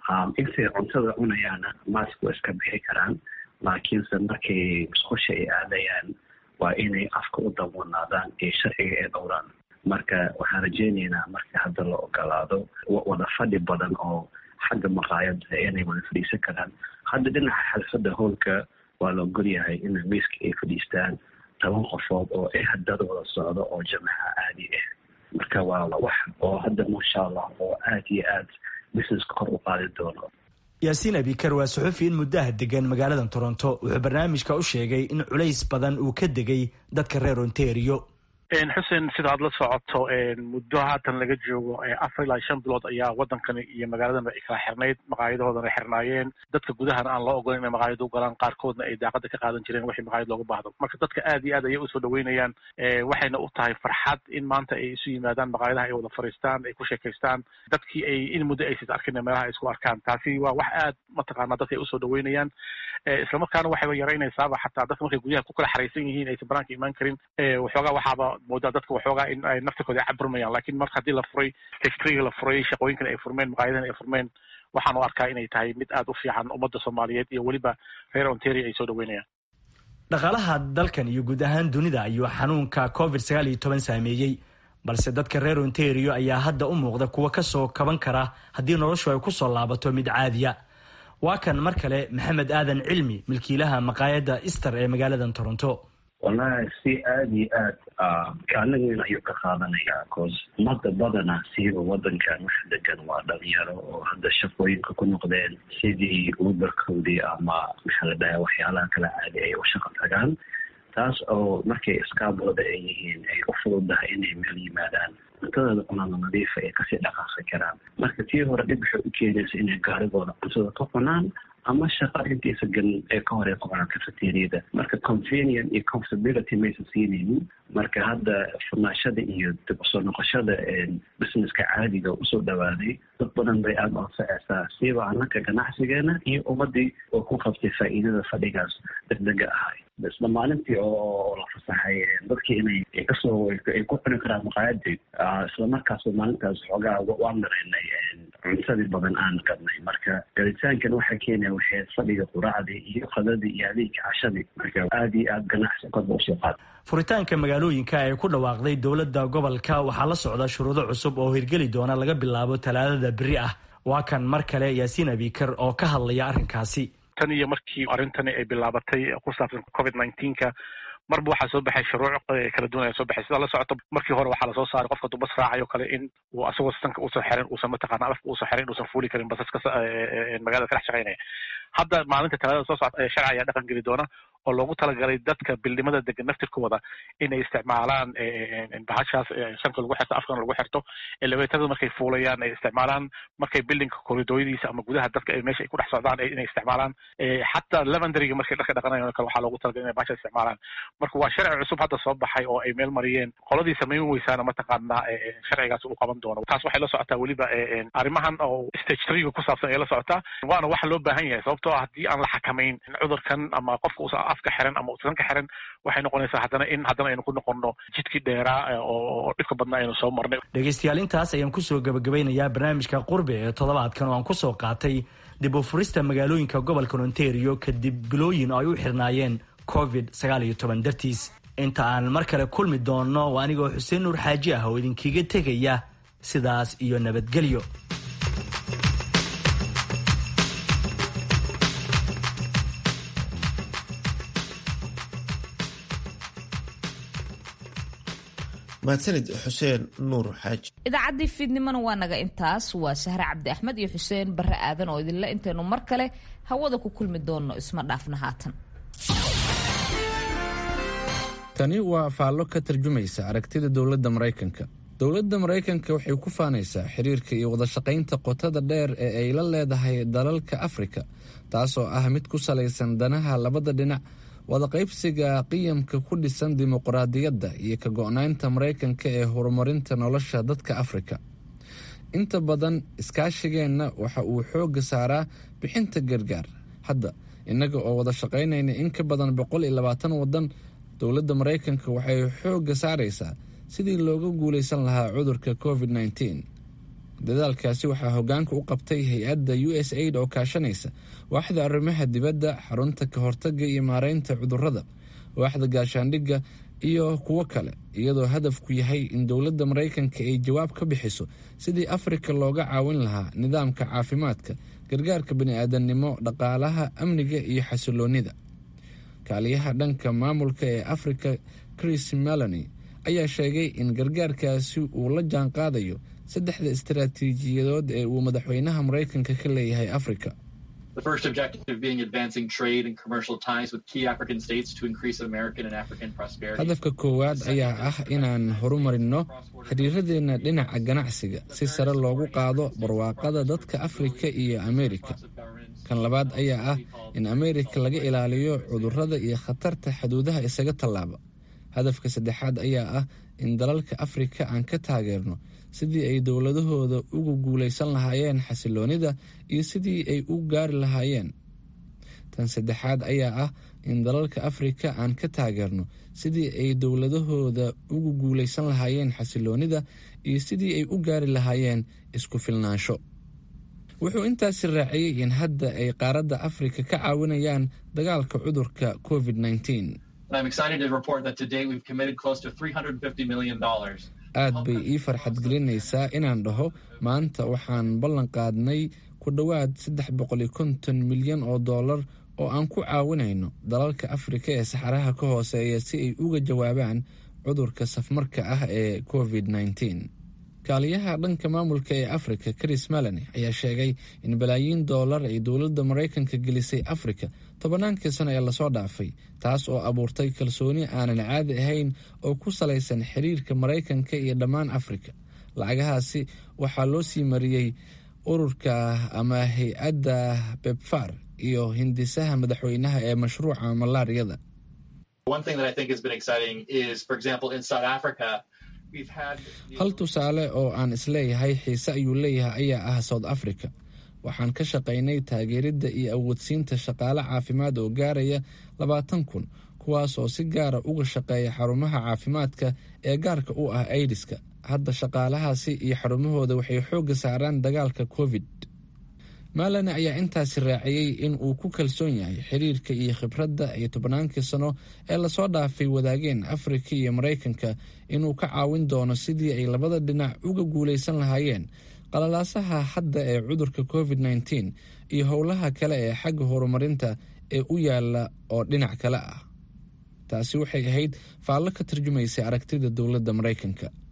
intay cuntada cunayaana maaska waa iska bixi karaan laakiinse markay musqusha ay aadayaan waa inay afka u dawanaadaan ee sharciga ay dhowraan marka waxaan rajeynaynaa marka hadda la ogolaado wada fadhi badan oo xagga maqaayada inay wada fadhiisan karaan hadda dhinaca xalfadda howlka waa la ogolyahay in miiska ay fadhiistaan toban qofood oo eh dad wada socdo oo jamaca caadi ah marka waa wax oo hadda maasha allah oo aad iyo aad businesska kor u qaadi doono yaasiin abikar waa suxufi in muddaha degan magaalada toronto wuxuu barnaamijka u sheegay in culays badan uu ka degay dadka reer ontario xuseen sida aad la socoto muddo haatan laga joogo afar ilaa shan bilood ayaa waddankani iyo magaaladanba ay kala xirnayd maqaayadahoodana xirnaayeen dadka gudahana aan loo ogolan inay maqaayada u galaan qaarkoodna ay daaqada ka qaadan jireen wixii maqaayad looga baahdo marka dadka aad iyo aad ayay usoo dhaweynayaan waxayna u tahay farxad in maanta ay isu yimaadaan maqaayadaha ay wada fariistaan ay ku sheekaystaan dadkii ay in muddo aysis arkin meelaha ay isku arkaan taasi waa wax aad mataqaana dadka ay usoo dhaweynayaan islamarkaana waxayba yaraynaysaaba xataa dadka markay guryaha ku kala xaraysan yihiin aysan banaanka imaan karin waxoogaa waxaaba moodaa dadka waxoogaa in ay naftirkooda caburmayaan lakin marka haddii la furay historyga la furay shaqooyinkan ay furmeen maqaayadahan ay furmeen waxaan u arkaa inay tahay mid aada u fiican ummadda soomaaliyeed iyo weliba reer ontario ay soo dhaweynayaan dhaqaalaha dalkan iyo guud ahaan dunida ayuu xanuunka covid sagaal iyo toban saameeyey balse dadka reer ontario ayaa hadda u muuqda kuwa kasoo kaban kara haddii noloshu ay kusoo laabato mid caadiya waa kan mar kale maxamed aadan cilmi milkiilaha maqaayadda ister ee magaalada toronto wallahi si aada iyo aad kaalin weyn ayuu ka qaadanayaa cause umada badana siiba wadankan wax degan waa dhalinyaro oo hadda shaqooyinka ku noqdeen sidii uberkoodii ama maxaa la dhaha waxyaalaha kala caadi ay u shaqo tagaan taas oo markay iskaabooda ay yihiin ay u fududahay inay meel yimaadaan cuntadooda cunada nadiifa ay kasii dhaqaaqi karaan marka tii hore dhib waxay u keenaysa inay gaarigooda cuntada ka cunaan ama shaqa intaysa galin ee ka hor ay qabaan cafeteriada marka convenient iyo comfortability maysa siinaynin marka hadda furnaashada iyo dib usoo noqoshada businesska caadiga usoo dhawaaday dad badan bay aada anfacaysaa siiba anaka ganacsigeena iyo ummadii oo ku qabtay faa'iidada fadhigaas degdega ahay isla maalintii oo la fasaxay dadkii inay kasoo ay ku cuni karaan maqaayadii isla markaasba maalintaas xoogaa waan maraynay cuntadii badan aan gadnay marka galitaankan waxaa keenaya waxay fadhiga quraacdii iyo qadadii iyo adeegka cashadii marka aada iyo aada ganacsi kodba usoo qaada furitaanka magaalooyinka ee ku dhawaaqday dowladda gobolka waxaa la socda shuruudo cusub oo hirgeli doona laga bilaabo talaadada beri ah waa kan mar kale yaasiin abikar oo ka hadlaya arrinkaasi tan iyo markii arrintani ay bilaabatay ku saabsan covid nineteenka marba waxaa soo baxay shuruuc kala duwan ayaa soo baxay sidaa la socoto markii hore waxaa lasoo saaray qofka dubas raacayo kale in uu asagoo sanka uusan xirin uusan mataqaana afka uusan xirin uusan fuuli karin basaska magaalada ka dhex shaqaynaya hadda maalinta talaadada soo socota sharci ayaa dhaqan geli doona oo loogu talagalay dadka bildhimada degan naftirkooda inay isticmaalaan bahashaas sanka lagu xirto afkana lagu xirto elevatorada markay fuulayaan ay isticmaalaan markay bildinka koridooyadiisa ama gudaha dadka meesha ay ku dhex socdaan inay isticmaalaan xataa lavendariga markay dharka dhaqanayan kale waxaa loogu talagalay inay bahasha isticmaalaan marka waa sharci cusub hadda soo baxay oo ay meel mariyeen qoladii samayn weysaana mataqaanaa sharcigaas uu qaban doono taas waxay la socotaa weliba arrimahan oo stage threega ku saabsan ay la socotaa waana waxa loo baahan yahay sababtoo ah haddii aan la xakamayn cudurkan ama qofka uusan afka xiran ama uusan ka xiran waxay noqonaysaa haddana in haddana aynu ku noqono jidkii dheeraa oo dhibka badnaa aynu soo marnay dhegaystayaal intaas ayaan kusoo gabagabeynayaa barnaamijka qurbi ee toddobaadkan oo aan kusoo qaatay dib u furista magaalooyinka gobolka ontario kadib bilooyin oo ay u xirnaayeen covid sagaal iyo toban dartiis inta aan mar kale kulmi doonno waa anigoo xuseen nuur xaaji ah oo idinkiga tegaya sidaas iyo nabadgelyo mahadsanid xuseen nuur xaaji idaacaddii fiidnimona waa naga intaas waa sahre cabdi axmed iyo xuseen barre aadan oo idinle intaynu mar kale hawada ku kulmi doonno isma dhaafna haatan tani waa faallo ka tarjumaysa aragtida dowladda maraykanka dowladda maraykanka waxay ku faanaysaa xiriirka iyo wadashaqaynta qotada dheer ee ay la leedahay dalalka afrika taasoo ah mid ku salaysan danaha labada dhinac wadaqaybsiga qiyamka ku dhisan dimuqraadiyadda iyo ka go-naynta maraykanka ee horumarinta nolosha dadka afrika inta badan iskaashigeenna waxa uu xoogga saaraa bixinta gargaar hadda innaga oo wada shaqaynayna in ka badan boqol iyo labaatan waddan dowladda maraykanka waxay xoogga saaraysaa sidii looga guulaysan lahaa cudurka covid nneteen dadaalkaasi waxaa hoggaanka u qabtay hay-adda u s aid oo kaashanaysa waaxda arrimaha dibadda xarunta ka hortagga iyo maareynta cudurrada waaxda gaashaandhigga iyo kuwo kale iyadoo hadafku yahay in dowladda maraykanka ay jawaab ka bixiso sidii afrika looga caawin lahaa nidaamka caafimaadka gargaarka bani-aadamnimo dhaqaalaha amniga iyo xasiloonnida kaaliyaha dhanka maamulka ee afrika chris meloni ayaa sheegay in gargaarkaasi uu la jaan qaadayo saddexda istaraatiijiyadood ee uu madaxweynaha maraykanka ka leeyahay afrika hadafka koowaad ayaa ah inaan horumarinno xiriiradeenna dhinaca ganacsiga si sare loogu qaado barwaaqada dadka afrika iyo ameerika kan labaad ayaa ah in ameerika laga ilaaliyo cudurrada iyo khatarta xuduudaha isaga tallaaba hadafka saddexaad ayaa ah in dalalka afrika aan ka taageerno sidii ay dowladahooda ugu guulaysan lahaayeen xasiloonida iyo sidii ay u gaari lahaayeen tan saddexaad ayaa ah in dalalka afrika aan ka taageerno sidii ay dowladahooda ugu guulaysan lahaayeen xasiloonida iyo sidii ay u gaari lahaayeen isku filnaansho wuxuu intaasi raaciyey in hadda ay qaaradda afrika ka caawinayaan dagaalka cudurka covid nneteen aad bay ii farxad gelinaysaa inaan dhaho maanta waxaan ballan qaadnay ku dhowaad saddex boqol iyo konton milyan oo dollar oo aan ku caawinayno dalalka afrika ee saxaraha ka hooseeya si ay uga jawaabaan cudurka safmarka ah ee covid nneteen kaaliyaha dhanka maamulka ee afrika chris meloni ayaa sheegay in balaayiin dollar ay dowladda maraykanka gelisay afrika tobannaankii sano ee lasoo dhaafay taas oo abuurtay kalsooni aanan caadi ahayn oo ku salaysan xiriirka maraykanka iyo dhammaan afrika lacagahaasi waxaa loo sii mariyey ururka ama hay-adda bebfar iyo hindisaha madaxweynaha ee mashruuca malaariyada hal tusaale oo aan isleeyahay xiise ayuu leeyahay ayaa ah south africa waxaan ka shaqaynay taageeridda iyo awoodsiinta shaqaale caafimaad oo gaaraya labaatan kun kuwaas oo si gaara uga shaqeeya xarumaha caafimaadka ee gaarka u ah aidiska hadda shaqaalahaasi iyo xarumahooda waxay xoogga saaraan dagaalka covid maalane ayaa intaasi raaciyey in uu ku kalsoon yahay xiriirka iyo khibradda iyo tobnaankii sano ee lasoo dhaafay wadaageen afrika iyo maraykanka inuu ka caawin doono sidii ay labada dhinac uga guulaysan lahaayeen qalalaasaha hadda ee cudurka covid nteen iyo howlaha kale ee xagga horumarinta ee u yaala oo dhinac kale ah taasi waxay ahayd faallo ka tarjumaysay aragtida dowladda maraykanka